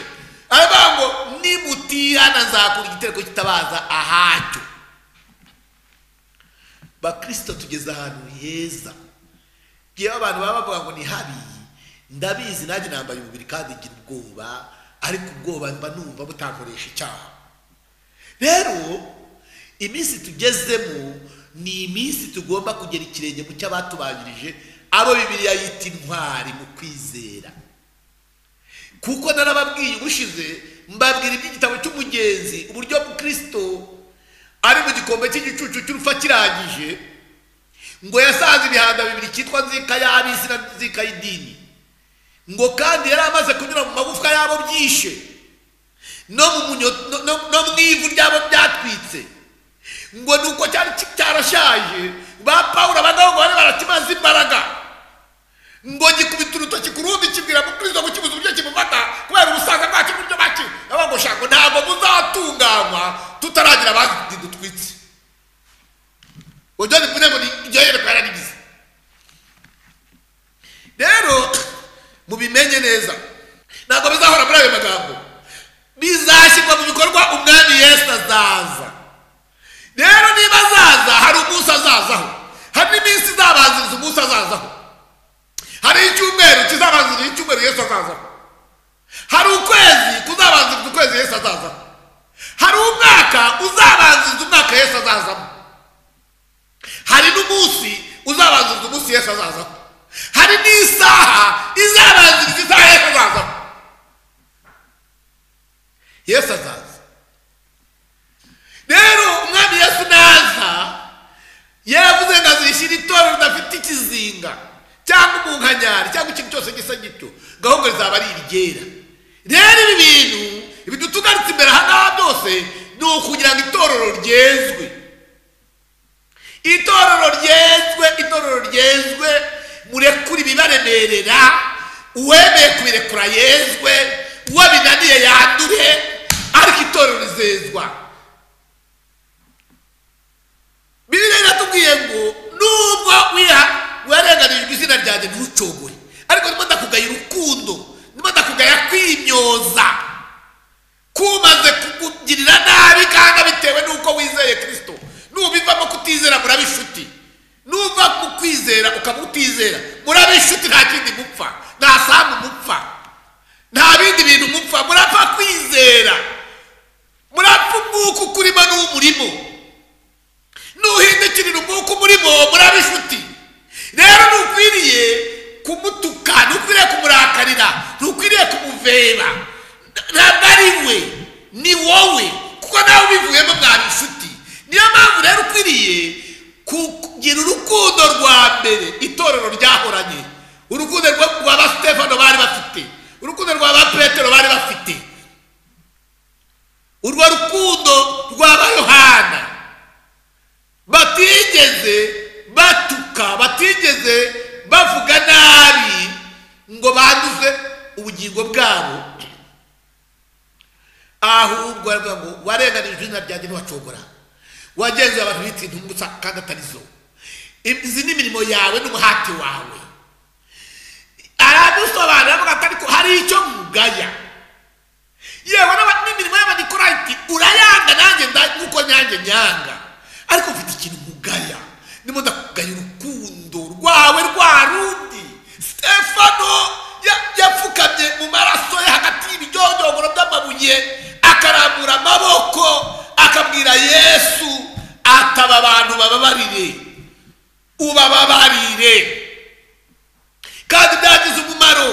aravuga ngo nimutihana nzakura igitereko kitabaza ahacyo bakristo tugeze ahantu heza ngewe abantu baba bavuga ngo ni habi ndabizi nanjye nambaye umubiri kandi ngira ubwoba ariko ubwoba mba numva butankoresha icyaha rero iminsi tugezemo ni iminsi tugomba kugera ikirenge mu cy'abatubanjirije abo bibiliya yita intwari mu kwizera kuko narababwiye ubushize mbabwira iby'igitabo cy'umugenzi uburyo mukristo ari mu gikombe cy'igicucu cy'urupfu akirangije ngo yasanze imihanda bibiri cyitwa nzika y'ab'isi na nzika y'idini ngo kandi yari amaze kunyura mu magufwa y'abo byishe no mu munyo- no- no- no mu ivu ryabo byatwitse ngo ni uko cyari ki- cyarashaje ba pawulo abagabo ngo bari barakimaze imbaraga ngo gikubita urutoki ku rundi kibwira mukristo gukibuza uburyo kimufata kubera ubusaza bwacyo n'uburyo baki abagusha ngo ntabwo muzatunganywa tutaragira abandi dutwitse uburyo bivuze ngo ni iryo yerekwa yararigize rero mubimenye neza ntabwo bizahora muri ayo magambo bizashyirwa mu bikorwa umwami yesu azaza rero niba azaza hari umunsi azazaho hari n'iminsi izabanziriza umunsi azazaho hari icyumweru kizabanziriza icyumweru yesu azazaho hari ukwezi kuzabanziriza ukwezi yesu azazaho hari umwaka uzabanziriza umwaka yesu azazamo hari n'umunsi uzabanziriza umunsi yesu azazaho hari n'isaha izabanziriza isaha yesu azazaho yesu azaza rero umwami yesu naza yaravuze ngo azishyira itorero ridafite ikizinga cyangwa umunkanyari cyangwa ikintu cyose gisa gityo gahunda rizaba ari irigera rero ibi bintu bidutugaritse imbere aha ngaha byose ni ukugira ngo itorero ryezwe itorero ryezwe itorero ryezwe murekure ibibaremerera uwemeye kubirekura yezwe uwo binaniye yandure ariko itorero rizezwa bibiliya iratubwiye ngo nubwo wiha warenganijwe izina ryanjye ntuco ntunsogwe ariko ndimo ndakugaya urukundo ndimo ndakugaya kwimyoza kumaze kukugirira nabi kandi bitewe n'uko wizeye kirisito nubivamo kutizera muraba inshuti nuva mu kwizera ukaba utizera muraba inshuti nta kindi mupfa nta sambu mupfa nta bindi bintu mupfa murapfa kwizera murapfa umwuka ukurimo n'umurimo nuhindukirira umwuka umurimo muraba inshuti rero ntukwiriye kumutuka ntukwiriye kumurakarira ntukwiriye kumuveba ntabwo ari we ni wowe kuko nawe ubivuyemo mwaba inshuti niyo mpamvu rero ukwiriye kugira urukundo rwa mbere itorero ryahoranye urukundo rwa ba stefano bari bafite urukundo rwa ba petero bari bafite urwo rukundo rwa ba yohana batigeze batuka batigeze bavuga nabi ngo banduze ubugingo bwabo ahubwo baravuga ngo warenganije izina ryanjye ntiwacogora wagenzuye abantu n'insintu gusa kandi atari zo izi ni imirimo yawe n'umuhati wawe aradusobanurira avuga ati ariko hari icyo mugaya yewe n'imirimo y'abanikorayiti urayanga nanjye nk'uko nyanjye nyanga ariko mfite ikintu nkugaya ndimo ndakugaya urukundo rwawe rwa rundi stefano yapfukamye mu maraso ye hagati y'ibijyojyogoro by'amabuye akarambura amaboko akabwira yesu ataba abantu bababarire ubababarire kandi byagize umumaro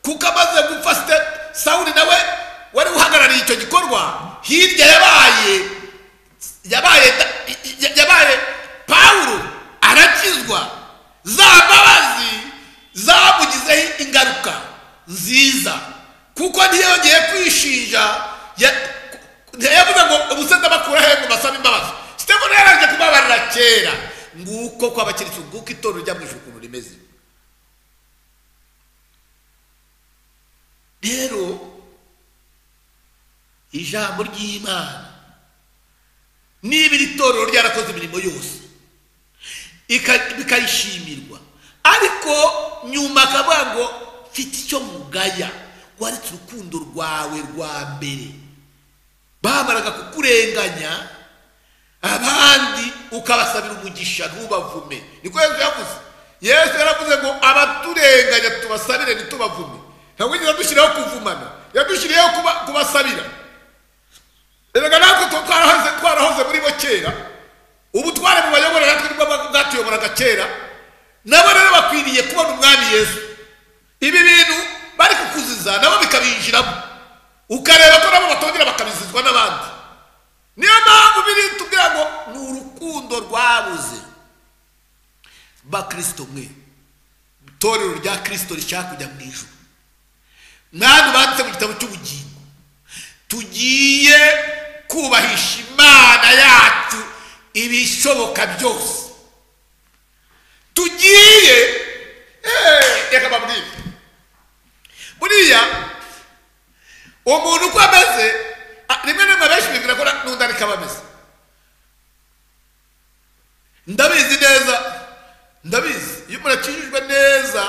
kuko amaze gupfa sawuli nawe wari uhagarariye icyo gikorwa hirya yabaye yabaye yabaye pawulo arakizwa za mbabazi zamugizeho ingaruka nziza kuko ntiyongeye kwishinja ntiyavuga ngo ubusenzi bakura he ngo basabe imbabazi sitefano yaraje kubabarira kera nguko ko abakirisitu nguko itorero rya mwishyura ukuntu rimeze rero ijambo ry'imana niba iri torero ryarakoze imirimo yose bikayishimirwa ariko nyuma akavuga ngo mfite icyo mugaya waretse urukundo rwawe rwa mbere bamaraga kukurenganya abandi ukabasabira umugisha ntubavume niko yesu yavuze yesu yaravuze ngo abaturenganya tubasabire ntitubavume ntabwo wigeze adushyiraho kuvumana yadushyiriyeho kubasabira reka natwe twarahoze muri bo kera ubu twari mu bayobora natwe nibwo bwatuyoboraga kera nabo rero bakwiriye kubona umwami yesu ibi bintu bari kukuziza nabo bikabinjiramo ukareba ko nabo batongera bakabizizwa n'abandi niyo mpamvu biri tubwira ngo ni urukundo rwabuze bakirisito mwe itorero rya kirisito rishaka kujya mu ijoro mwandu banditse mu gitabo cy'ubugingo tugiye kubahisha imana yacu ibishoboka byose tugiye reka bamwire buriya umuntu uko ameze rimwe na rimwe benshi bibwira ko n'undi ariko aba ameze ndabizi neza ndabizi iyo umuntu akijijwe neza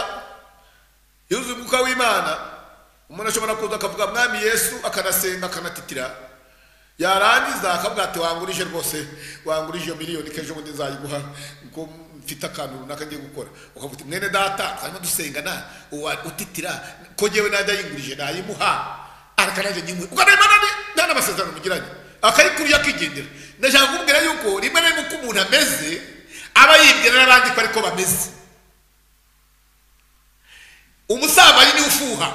yuzuye umwuka w'imana umuntu ashobora kuza akavuga mwami yesu akanasenga akanatitira yarangiza akavuga ati wangurije rwose wangurije iyo miliyoni ko bundi nzayiguha kuko mfite akantu runaka ngiye gukora ukavuga uti mwene data twanyuma dusenga na utitira ko ngewe nanjye ayingurije nayimuha akanajya nyimuhe kuko nta imana nta n'amasezerano mugiranye akayikuriye akigendera ndashaka kukubwira yuko rimwe na rimwe uko umuntu ameze aba yibwira n'abandi ko ariko bameze umusambanyi niwe ufuha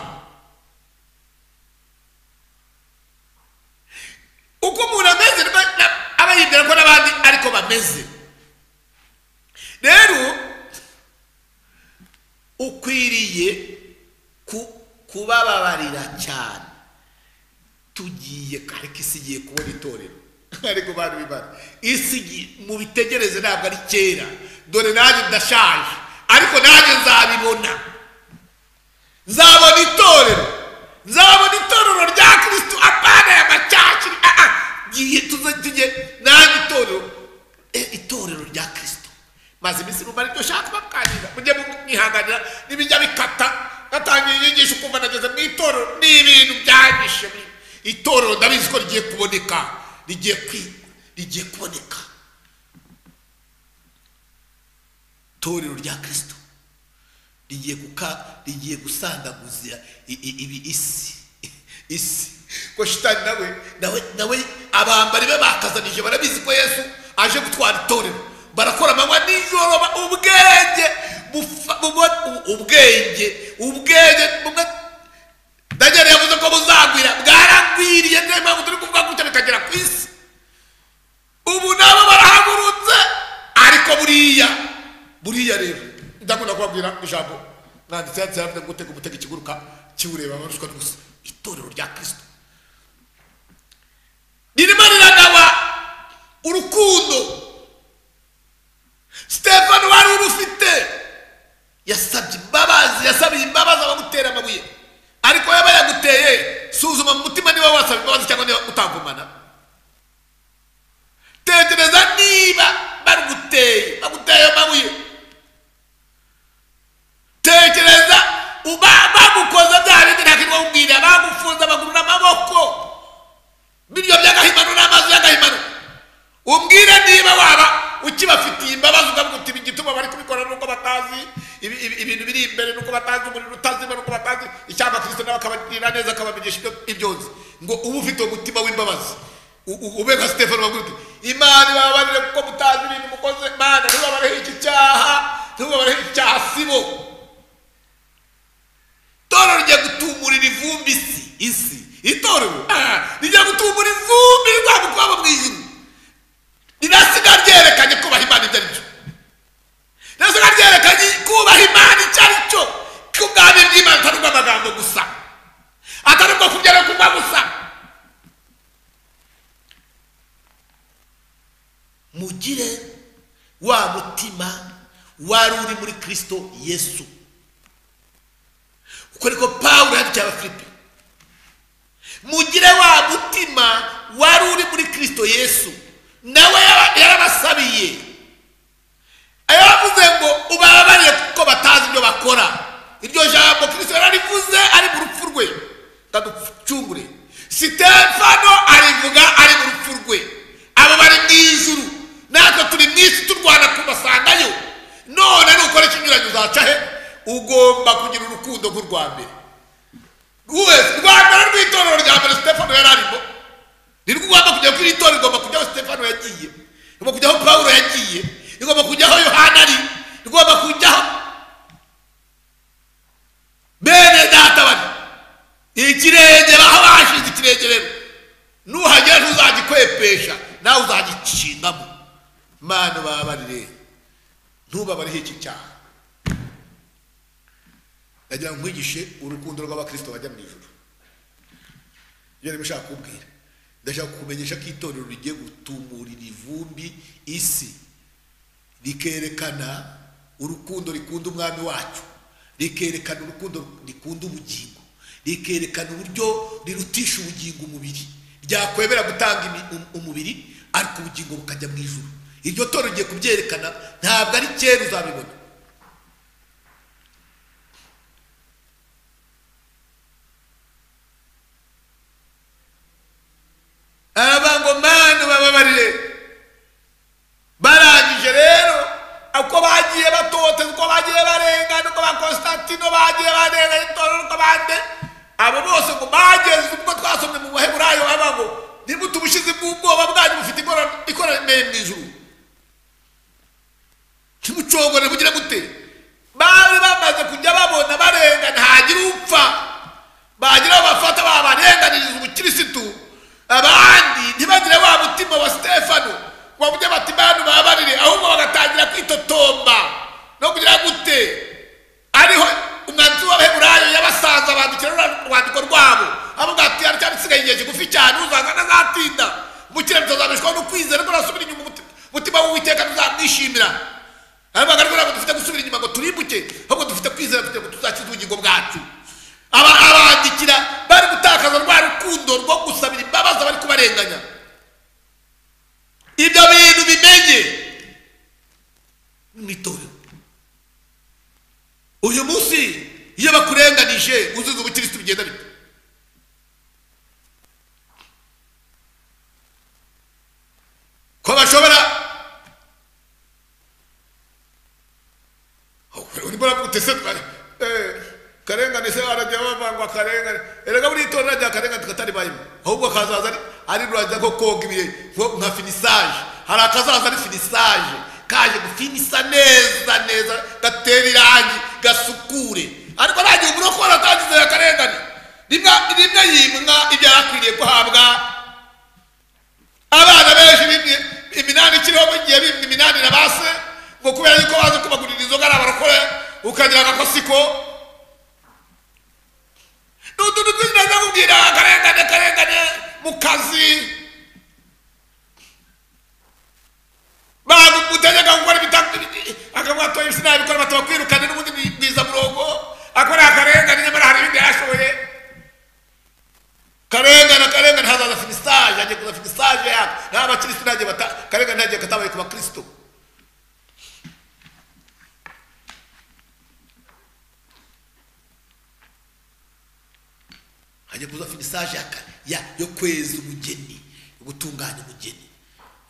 uko umuntu ameze aba yibwira ko n'abandi ariko bameze rero ukwiriye kubababarira cyane tugiye ariko isi igiye kubona itorero ariko bantu bibara isi mubitegereze ntabwo ari kera dore nanjye ndashaje ariko nanjye nzabibona nzabona itorero nzabona itorero rya kirisito apana ya macyakiri tugiye nanjye itorero itorero rya kirisito maze iminsi mumara ibyo ushaka bakanira mujye mwihanganira n'ibijya bikata natangiye inyigisho ukumva nageze mu itorero ni ibintu byanyishe itorero ndabizi ko rigiye kuboneka rigiye kwi rigiye kuboneka itorero rya kirisito rigiye guka rigiye gusandaguza i- i- ibi isi isi ko shitani nawe nawe nawe abambari be bakazanije barabizi ko yesu aje gutwara itorero barakora amanywa nijoro ba- ubwenge bufa- buba- u- ubwenge ubwenge bumwe daniel yavuze ko buzagwira bwaragwiriye niyo mpamvu turi kuvuga gutya bikagera ku isi ubu nabo barahagurutse ariko buriya buriya rero ndakunda kubabwira ijambo mwanditse yanditse yavuze gutega umutego ikiguruka kiwureba abarushwa n'ubusa itorero rya kirisito ririmo riragaba urukundo sitefano wari urufite yasabye imbabazi yasabiye imbabazi abagutera amabuye ariko yaba yaguteye suzuma mu mutima niba wasaba imbabazi cyangwa niba utagumana tekereza niba baruguteye baguteye amabuye tekereza uba bagukoze bya bindi nta kintu bamubwira bagufunze amaguru n'amaboko biryo by'agahimano n'amazi y'agahimano umbwire niba waba ukibafitiye imbabazi ukavuga uti igituma bari kubikora nuko batazi ibi- ibi- ibintu biri imbere nuko batazi umuriro utazima nuko batazi icyaba kristo nawe akabagirira neza akabamenyesha ibyo ibyonzi ngo uba ufite umutima w'imbabazi U- u- ube nka stefano bavuga uti imana ibabarire kuko mutazi ibintu mukoze mana ntubabareho iki cyaha ntubabareho icyaha sibo itorero rigiye gutumurira ivumbi isi isi itorero ah, rigiye gutumura ivumbi rizamukwaba mu ijuru rirasiga ryerekanye kubaha imana ibyo ari byo rirasiga ryerekanye kubaha imana icyo ari cyo kubwami bw'imana atari ubw'amagambo gusa atari ubwo kugera ku mva gusa mugire wa mutima wari uri muri kirisito yesu uko niko pawulo yandikira abafilipi mugire wa mutima wari uri muri kristo yesu nawe yaba- yarabasabiye yavuze ngo ubabarire kuko batazi ibyo bakora iryo jambo kristo yararivuze ari mu rupfu rwe ndaducungure sitefano arivuga ari mu rupfu rwe abo bari mu ijuru natwe turi mu isi turwana kubasangayo none nukora ikinyuranyo uzaca he ugomba kugira urukundo nk'urwa mbere wese rwa mbere rw'itorero rya mbere sitefano yari arimo ni rwo ugomba kujya kuri itorero igomba kujyaho sitefano yagiye igomba kujyaho pawulo yagiye igomba kujyaho yohana ari igomba kujyaho bene data bari ikirenge baho bashinze ikirenge rero nuhagera ntuzagikwepesha nawe uzagicingamo mana babarire ntubabariho iki cyaha ndagira ngo nkwigishe urukundo rw'abakirisito bajya mu ijoro ibyo niba ushaka kubwira ndashaka kukumenyesha ko itorero rigiye gutumurira ivumbi isi rikerekana urukundo rikunda umwami wacu rikerekana urukundo rikunda ubugingo rikerekana uburyo rirutisha ubugingo umubiri ryakwemera gutanga imi- um- umubiri ariko ubugingo bukajya mu ijoro iryo torero rigiye kubyerekana ntabwo ari kera uzabibona aravuga ngo mana bababarire barangije rero uko bagiye batoteza uko bagiye barengana uko ba konstantino bagiye barengana itorero uko bande abo bose ngo bageze ubwo twasomye mu baheburayo haba ngo ntibutu ubushizi bw'ubwoba bwanyu bufite ikora- ikoranire mu ijuru kimucogore kugira gute bari bamaze kujya babona barengana hagira upfa bagira bafata babarenganiriza ubukirisitu abandi ntibagire wa mutima wa sitefano wavuge bati bantu babarire ahubwo bagatangira kwitotomba no kugira gute ariho umwanzuro w'abaheburayo yabasanze bandikira ruriya rwandiko rwabo avuga ati hari cyane isigaye igihe kigufi cyane uzanga ntazatinda umukire mutazabishwaho no kwizera ko nasubira inyuma umuti- umutima w'uwiteka ntuzamwishimira abagaragu ntabwo dufite gusubira inyuma ngo turimbuke ahubwo dufite kwizera kugira ngo tuzakize ubugingo bwacu Aba- abandikira bari gutakaza rwa rukundo rwo gusabira imbabazi abari kubarenganya ibyo bintu bimenye mu itorero uyu munsi iyo bakurenganije uzuza ubukirisitu bigenda bite ko bashobora urimo uravuga se karengane se barajya bavangwa karengane erega buri itorero rya karengane tukatari bayimo ahubwo akazaza ari ari ruraza ko koga ibihe nko nka finisaje hari akazaza ari finisaje kaje gufinisa neza neza gatera irangi gasukure ariko ntagihe umuntu ukora atangiza ya karengane rimwe rimwe yimwa ibyo yarakwiriye guhabwa abana benshi bimwe iminani ikiriho mu gihe bimwe iminani na base ngo kubera yuko bazi kubagurira inzoga ari abarokore ukagira agakosiko n'utuntu twinshi naza kubwira akarengane karengane mu kazi bantu mutegeka gukora ibitandukanye akavuga ati isi nabikora bato bakwirukane n'ubundi bwiza murongo akora akarengane nyamara hari ibindi yashoboye karengane karengane hazaza finisaje agiye kuza finisaje yako nta bakirisitu ntagiye bata karengane ntagiye katabaye ku bakirisitu hajya kuza finisaje ya, ya, yo kweza umugeni yo gutunganya umugeni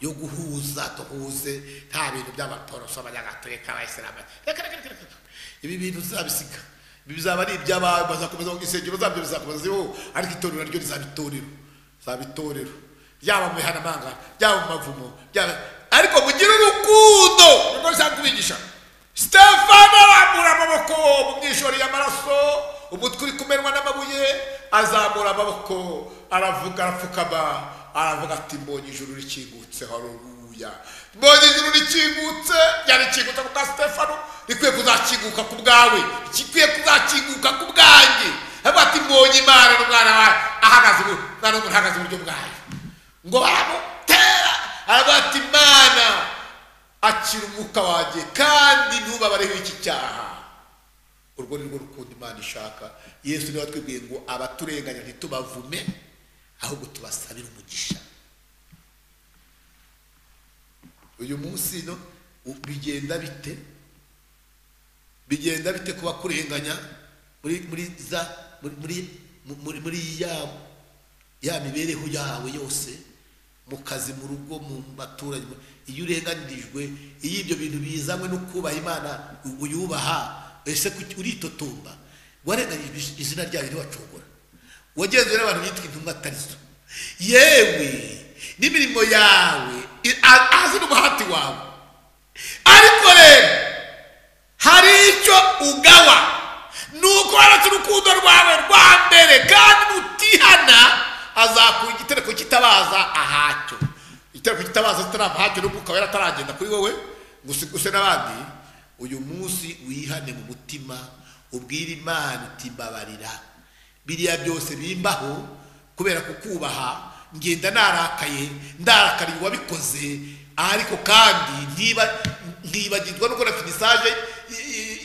yo guhuza duhuze nta bintu by'abaporoso abanyagatolika abayisilamu reka reka reka reka ibi bintu zizabisiga ibi bizaba ari iby'abantu bazakomeza mu insengero zabyo bizakomeza ziho ariko itorero naryo rizaba itorero rizaba itorero ryaba mu bihanamanga ryaba mu mavumo ryaba ariko mugire urukundo niko bisanga kubigisha stefano arambura amaboko mu myishori y'amaraso umutwe uri kumenwa n'amabuye azamura amaboko aravuga arapfukama aravuga ati mbonye ijuru rikingutse haruruya mbonye ijuru rikingutse ryarikingutse ku bwa stefano rikwiye kuzakinguka ku bwawe rikwiye kuzakinguka ku bwanjye aravuga ati mbonye imana n'umwana wawe ahagaze ubu umwana w'umuntu ahagaze iburyo bwayo ngo baramutera aravuga ati imana akira umwuka wanjye kandi ntubabareho iki cyaha urwo ni rwo rukundo imana ishaka yesu niwe watwibwiye ngo abaturenganya ntitubavume ahubwo tubasabira umugisha uyu munsi no bigenda bite bigenda bite kuba kurenganya muri muri za muri muri muri ya ya mibereho yawe yose mu kazi mu rugo mu baturage iyo urenganirijwe iyo ibyo bintu bizanywe no kubaha imana uyubaha ese uritotomba warenganije izina ryayo ntiwacogora wagenzuwe n'abantu bitwa intumwa atari zo yewe n'imirimo yawe azi n'umuhati wawe ariko rero hari icyo ugawa ni uko waratse urukundo rwawe rwa mbere kandi nutihana azakura igitereko kitabaza ahacyo igitereko kitabaza kitarava ahacyo n'ubwo ukaba yarataragenda kuri wowe ngo usiguse n'abandi uyu munsi wihane mu mutima ubwire imana uti mbabarira biriya byose bimbaho kubera kukubaha ngenda narakaye ndarakariye uwabikoze ariko kandi ntibagirwa no gukora finisaje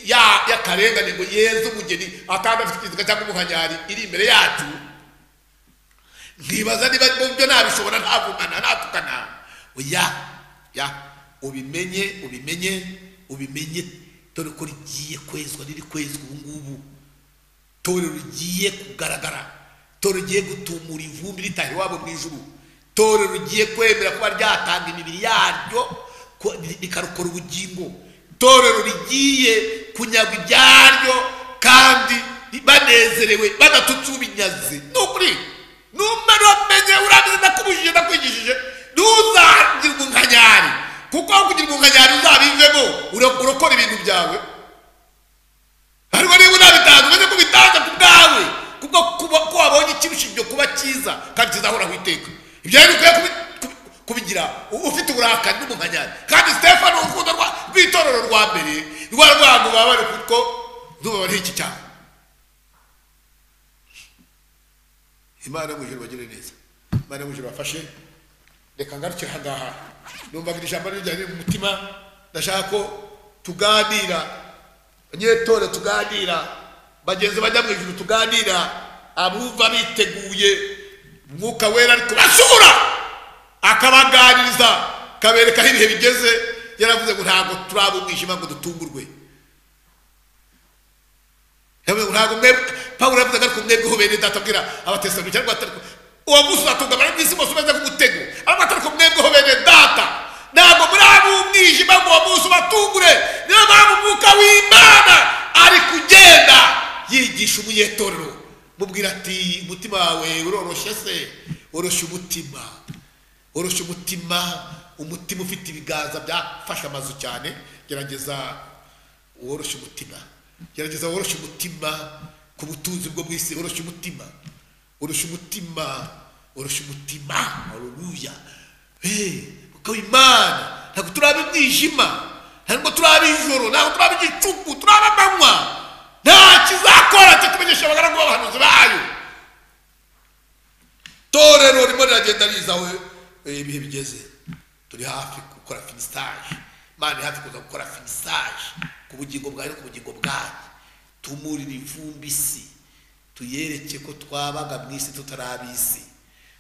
y'akarengane ngo yeze umugeni atanga afite ikiziga cyangwa umuhanyari iri imbere yacu nkibaza niba byo nabishobora ntavumana ntatukana oya ya ubimenye ubimenye ubimenye dore ko rigiye kwezwa riri kwezwa ubu ngubu torero rigiye kugaragara torero rigiye gutumura ivumbi ritaha iwabo mu ijuru torero rigiye kwemera kuba ryatanga imibiri yaryo rikarokora ubugingo torero rigiye kunyaga ibyaryo kandi banezerewe badatutse ubinyaze ni ukuri numva uramenye urangiza ndakubujije ndakwigishije ntuzagire umunkanyari kuko aho kugira umunkanyari uzabivemo urokora ibintu byawe ariko niba unabitanze umeze ko ubitanze ku bwawe kuko kuba ko wabonye ikirusha kuba cyiza kandi kizahoraho iteka ibyo rero ukwiye kubigira ufite uburakari n'umunkanyari kandi stefano urukundo rw'itorero rwa mbere rwa rwango babare kuko ntubabare iki cyane imana yo mu ijoro bagire neza imana yo mu ijoro bafashe reka ngarukire aha ngaha numvaga iri jambo riri mu mutima ndashaka ko tuganira abanyetore tuganira bagenzi bajya mu ijuru tuganira abumva biteguye umwuka wera ari kubasura akabaganiriza akabereka aho ibihe bigeze yaravuze ngo ntabwo turi abo umwijima ngo dutungurwe yavuze ngo ntabwo mwebwe pawulo yavuze ariko mwebweho bene data abwira abatesalonika ariko atari ko- uwo munsi uzatunga abari mu isi bose umeze nk'umutego ariko atari ko mwebweho bene data ntabwo muri abo umwijima ngo uwo munsi ubatungure niyo mpamvu umwuka w'imana ari kugenda yigisha umunyetorero mubwira ati umutima wawe uroroshye se woroshye umutima woroshya umutima umutima ufite ibiganza byafashe amazu cyane gerageza woroshye umutima gerageza woroshye umutima ku butunzi bwo mu isi woroshye umutima woroshye umutima woroshye umutima haruruya kuko imana ntabwo turaba umwijima ntabwo turaba ijoro ntabwo turaba igicuku turaba amanywa nta kizakora cyo kumenyesha abagaragu b'abahanuzi bayo torero ririmo riragenda riza aho eh, ibihe bigeze turi hafi gukora finisage imana iri hafi kuza gukora finisage ku bugingo bwawe no ku bugingo bwanyu tumurire ivumbi isi tuyereke ko twabaga mu isi tutari ab'isi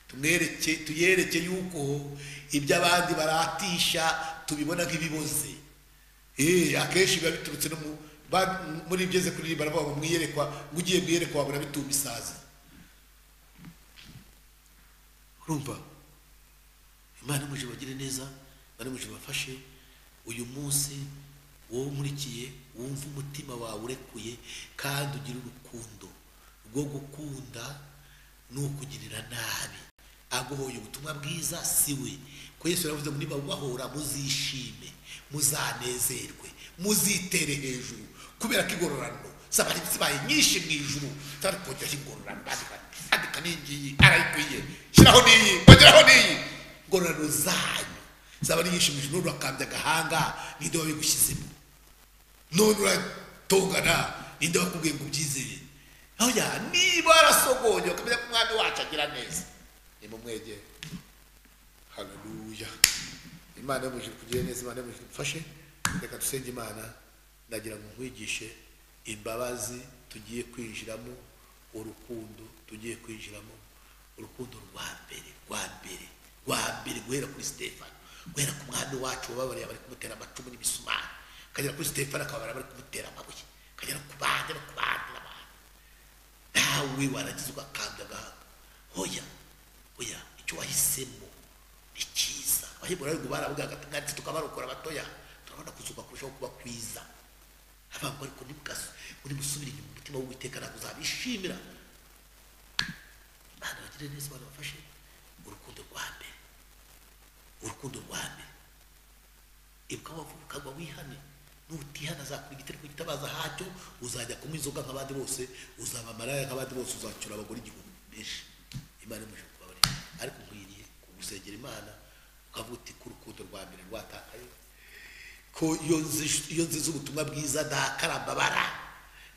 tumwereke tuyereke yuko ibyo abandi baratisha tubibona nk'ibiboze Eh, akenshi biba biturutse no mu ba- muri ibyeze kuririmba baravuga ngo mwiyerekwa ngo ugiye mwiyerekwa wabona bitumba isazi urumva imana imuje bagire neza imana imuje bafashe uyu munsi wowe umurikiye wumva umutima wawe urekuye kandi ugire urukundo rwo gukunda ni ukugirira nabi aguhoye ubutumwa bwiza si we ko yesu yaravuze ngo niba mubahora muzishime muzanezerwe muzitere hejuru kubera ko igororano zaba ari zibaye nyinshi mu ijuru kandi kongeraho ingororano bandika andika n'ingiyi arayikwiye shyiraho n'iyi kongeraho n'iyi ngororano zanyu zaba ari nyinshi mu ijuru none urakambya agahanga ninde wabigushyizemo none uratongana ninde wakubwiye ngo ubyizeye oya niba warasogonye ukamenya ko umwami wacu agira neza nimumwegere haleluya imana yamuje kugira neza imana yamuje mfashe reka dusenge imana nagira ngo nkwigishe imbabazi tugiye kwinjiramo urukundo tugiye kwinjiramo urukundo rwa mbere rwa mbere rwa mbere guhera kuri stefano guhera ku mwami wacu wababariye abari kumutera amacumu n'imisumari akagera kuri stefano akababarira abari kumutera amabuye akagera ku bandi no ku bandi n'abandi nawe waragize ugakambya agahanga hoya oya icyo wahisemo ni cyiza abaheburayo ngo baravuga ati tukabarokora abatoya turabona kuzuka kurushaho kuba kwiza abangwa ariko ntimugasu muri musubire inyuma umutima w'uwiteka ntabwo uzabishimira imana bagire neza abantu bafashe urukundo rwa mbere urukundo rwa mbere ibuka wavuga ukagwa wihane nutihana azakura igitereko gitabaza hacyo uzajya kunywa inzoga nk'abandi bose uzaba maraya nk'abandi bose uzacyura abagore igihumbi benshi imana imuje kubabarira ariko nkwiriye kugusengera imana ukavuga uti ko urukundo rwa mbere rwatakaye ko iyo nzi- iyo nziza ubutumwa bwiza ndakarambabara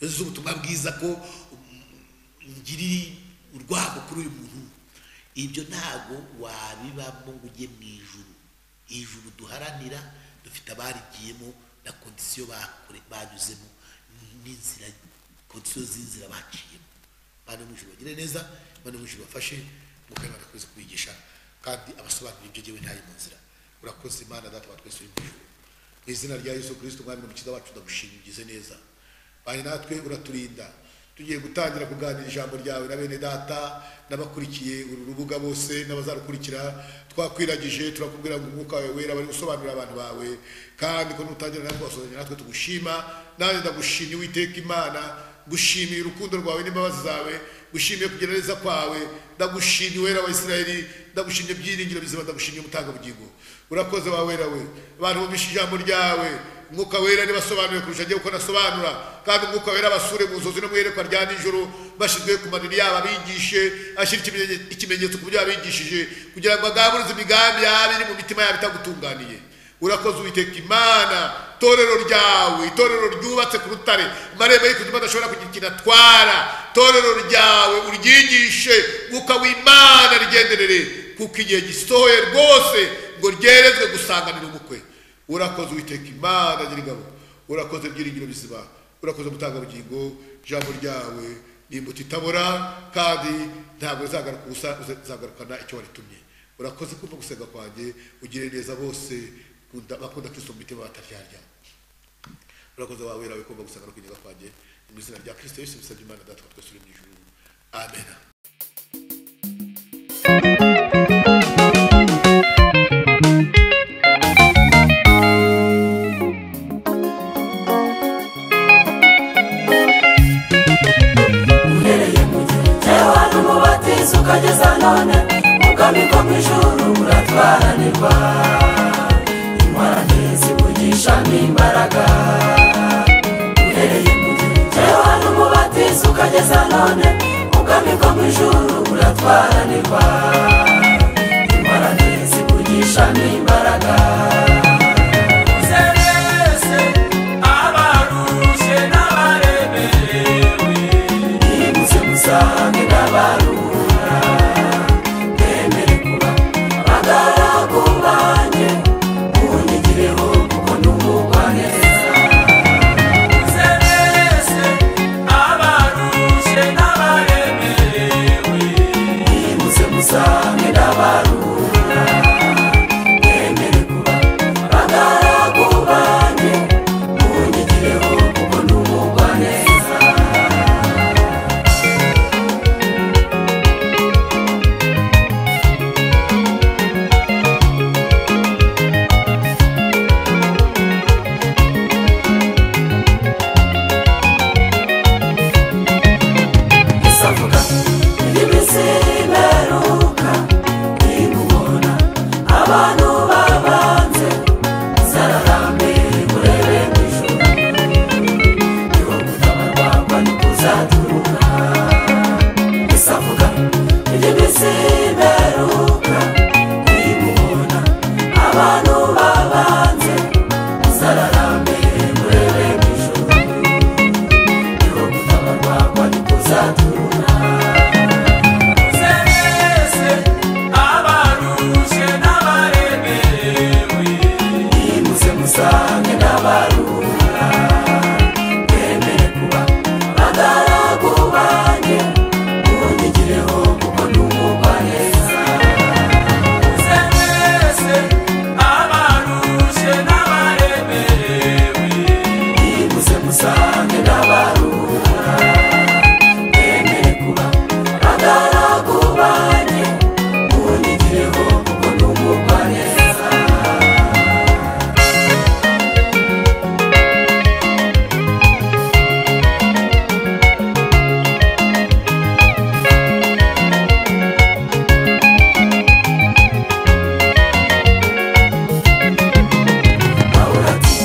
iyo nziza ubutumwa bwiza ko ngirira urwango kuri uyu muntu ibyo ntabwo wabibamo ngo ujye mu ijuru ijuru duharanira dufite abarigiyemo na kondisiyo bakore banyuzemo n'inzira kondisiyo z'inzira baciyemo bane mu ijuru bagire neza bane mu ijuru bafashe mukaba barakoze kubigisha kandi abasobanura ibyo ngewe ntayi mu nzira urakoze imana data wa twese uri mu ijuru mu izina rya yesu kirisito umwami n'umukiza wacu ndagushima ugize neza bari natwe uraturinda tugiye gutangira kuganira ijambo ryawe na bene data n'abakurikiye uru rubuga bose n'abazarukurikira twakwiragije turakubwira ngo umwuka wawe wera bari gusobanurira abantu bawe kandi ko nutangira natwe wasozanya natwe tugushima nanjye ndagushimye uwiteka imana gushimiye urukundo rwawe n'imbabazi zawe gushimiye kugira neza kwawe ndagushimye wera wa isirayeli ndagushimye byiringiro bizima ndagushimye umutanga ubugingo urakoze wa wera we abantu bumvishe ijambo ryawe umwuka wera nibasobanure kurusha njyewe uko nasobanura kandi umwuka wera abasure mu nzozi no mu iyerekwa rya nijoro bashyizwe ku manini yabo abigishe ashyira ikimenye- ikimenyetso ku byo yabigishije kugira ngo agaburize imigambi yaba iri mu mitima yabo itagutunganiye urakoze uwiteka imana itorero ryawe itorero ryubatse ku rutare amarembo y'ikuzimu adashobora kugira ikintu atwara itorero ryawe uryigishe umwuka w'imana rigenderere kuko igihe gisohoye rwose ngo ryerezwe gusanganira umukwe urakoze uwiteka imana nyir'ingabo urakoze byiringiro bizima urakoze gutanga ubugingo ijambo ryawe ni imbuto itabora kandi ntabwo rizagaruka ubusa uzagarukana icyo waritumye urakoze kumva gusenga kwanjye ugire neza bose bakunda bakunda kristo mu mitima bataryarya urakoze wawe wera wikunda gusanga no kunyega kwanjye mu izina rya kristo yesu bisabye imana data wa twese uri mu ijuru amena uhereye mu gihe cyewe ari umubatizo ukageza none ukamikwa mu ijuru uratwaranirwa ingorane zivugisha n'imbaraga uhereye mu gihe cyewe ari umubatizo ukageza none ukamikwa mu ijuru uratwaranirwa ingorane zivugisha n'imbaraga Zerese, abarushe n'abaremerewe nimutse musange n'abarura nemere kuba abagaragu banjye munyigireho kuko numugwa neza muze mwese abarushe n'abaremerewe nimutse musange n'abarura nemere kuba abagaragu banjye munyigireho kuko numugwa neza isavuga iminsi imeruka ntigubona abantu babanze zararambe urebe mu ijoro niwo gutabarwa ntikuzaduruka isavuga iminsi imeruka ntigubona abantu babanze zararambe urebe mu ijoro niwo gutabarwa ntikuzaduruka Zerese, abarushe n'abaremerewe nimutse musange n'abarura bemere kuba abagaragu banjye munyigireho kuko numugwa neza Zerese, abarushe n'abaremerewe nimutse musange n'abarura bemere kuba abagaragu banjye munyigireho kuko numugwa neza Pawulo ati,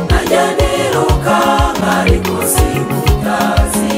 "Nanjye niruka, nkari munsi y'ubutazi,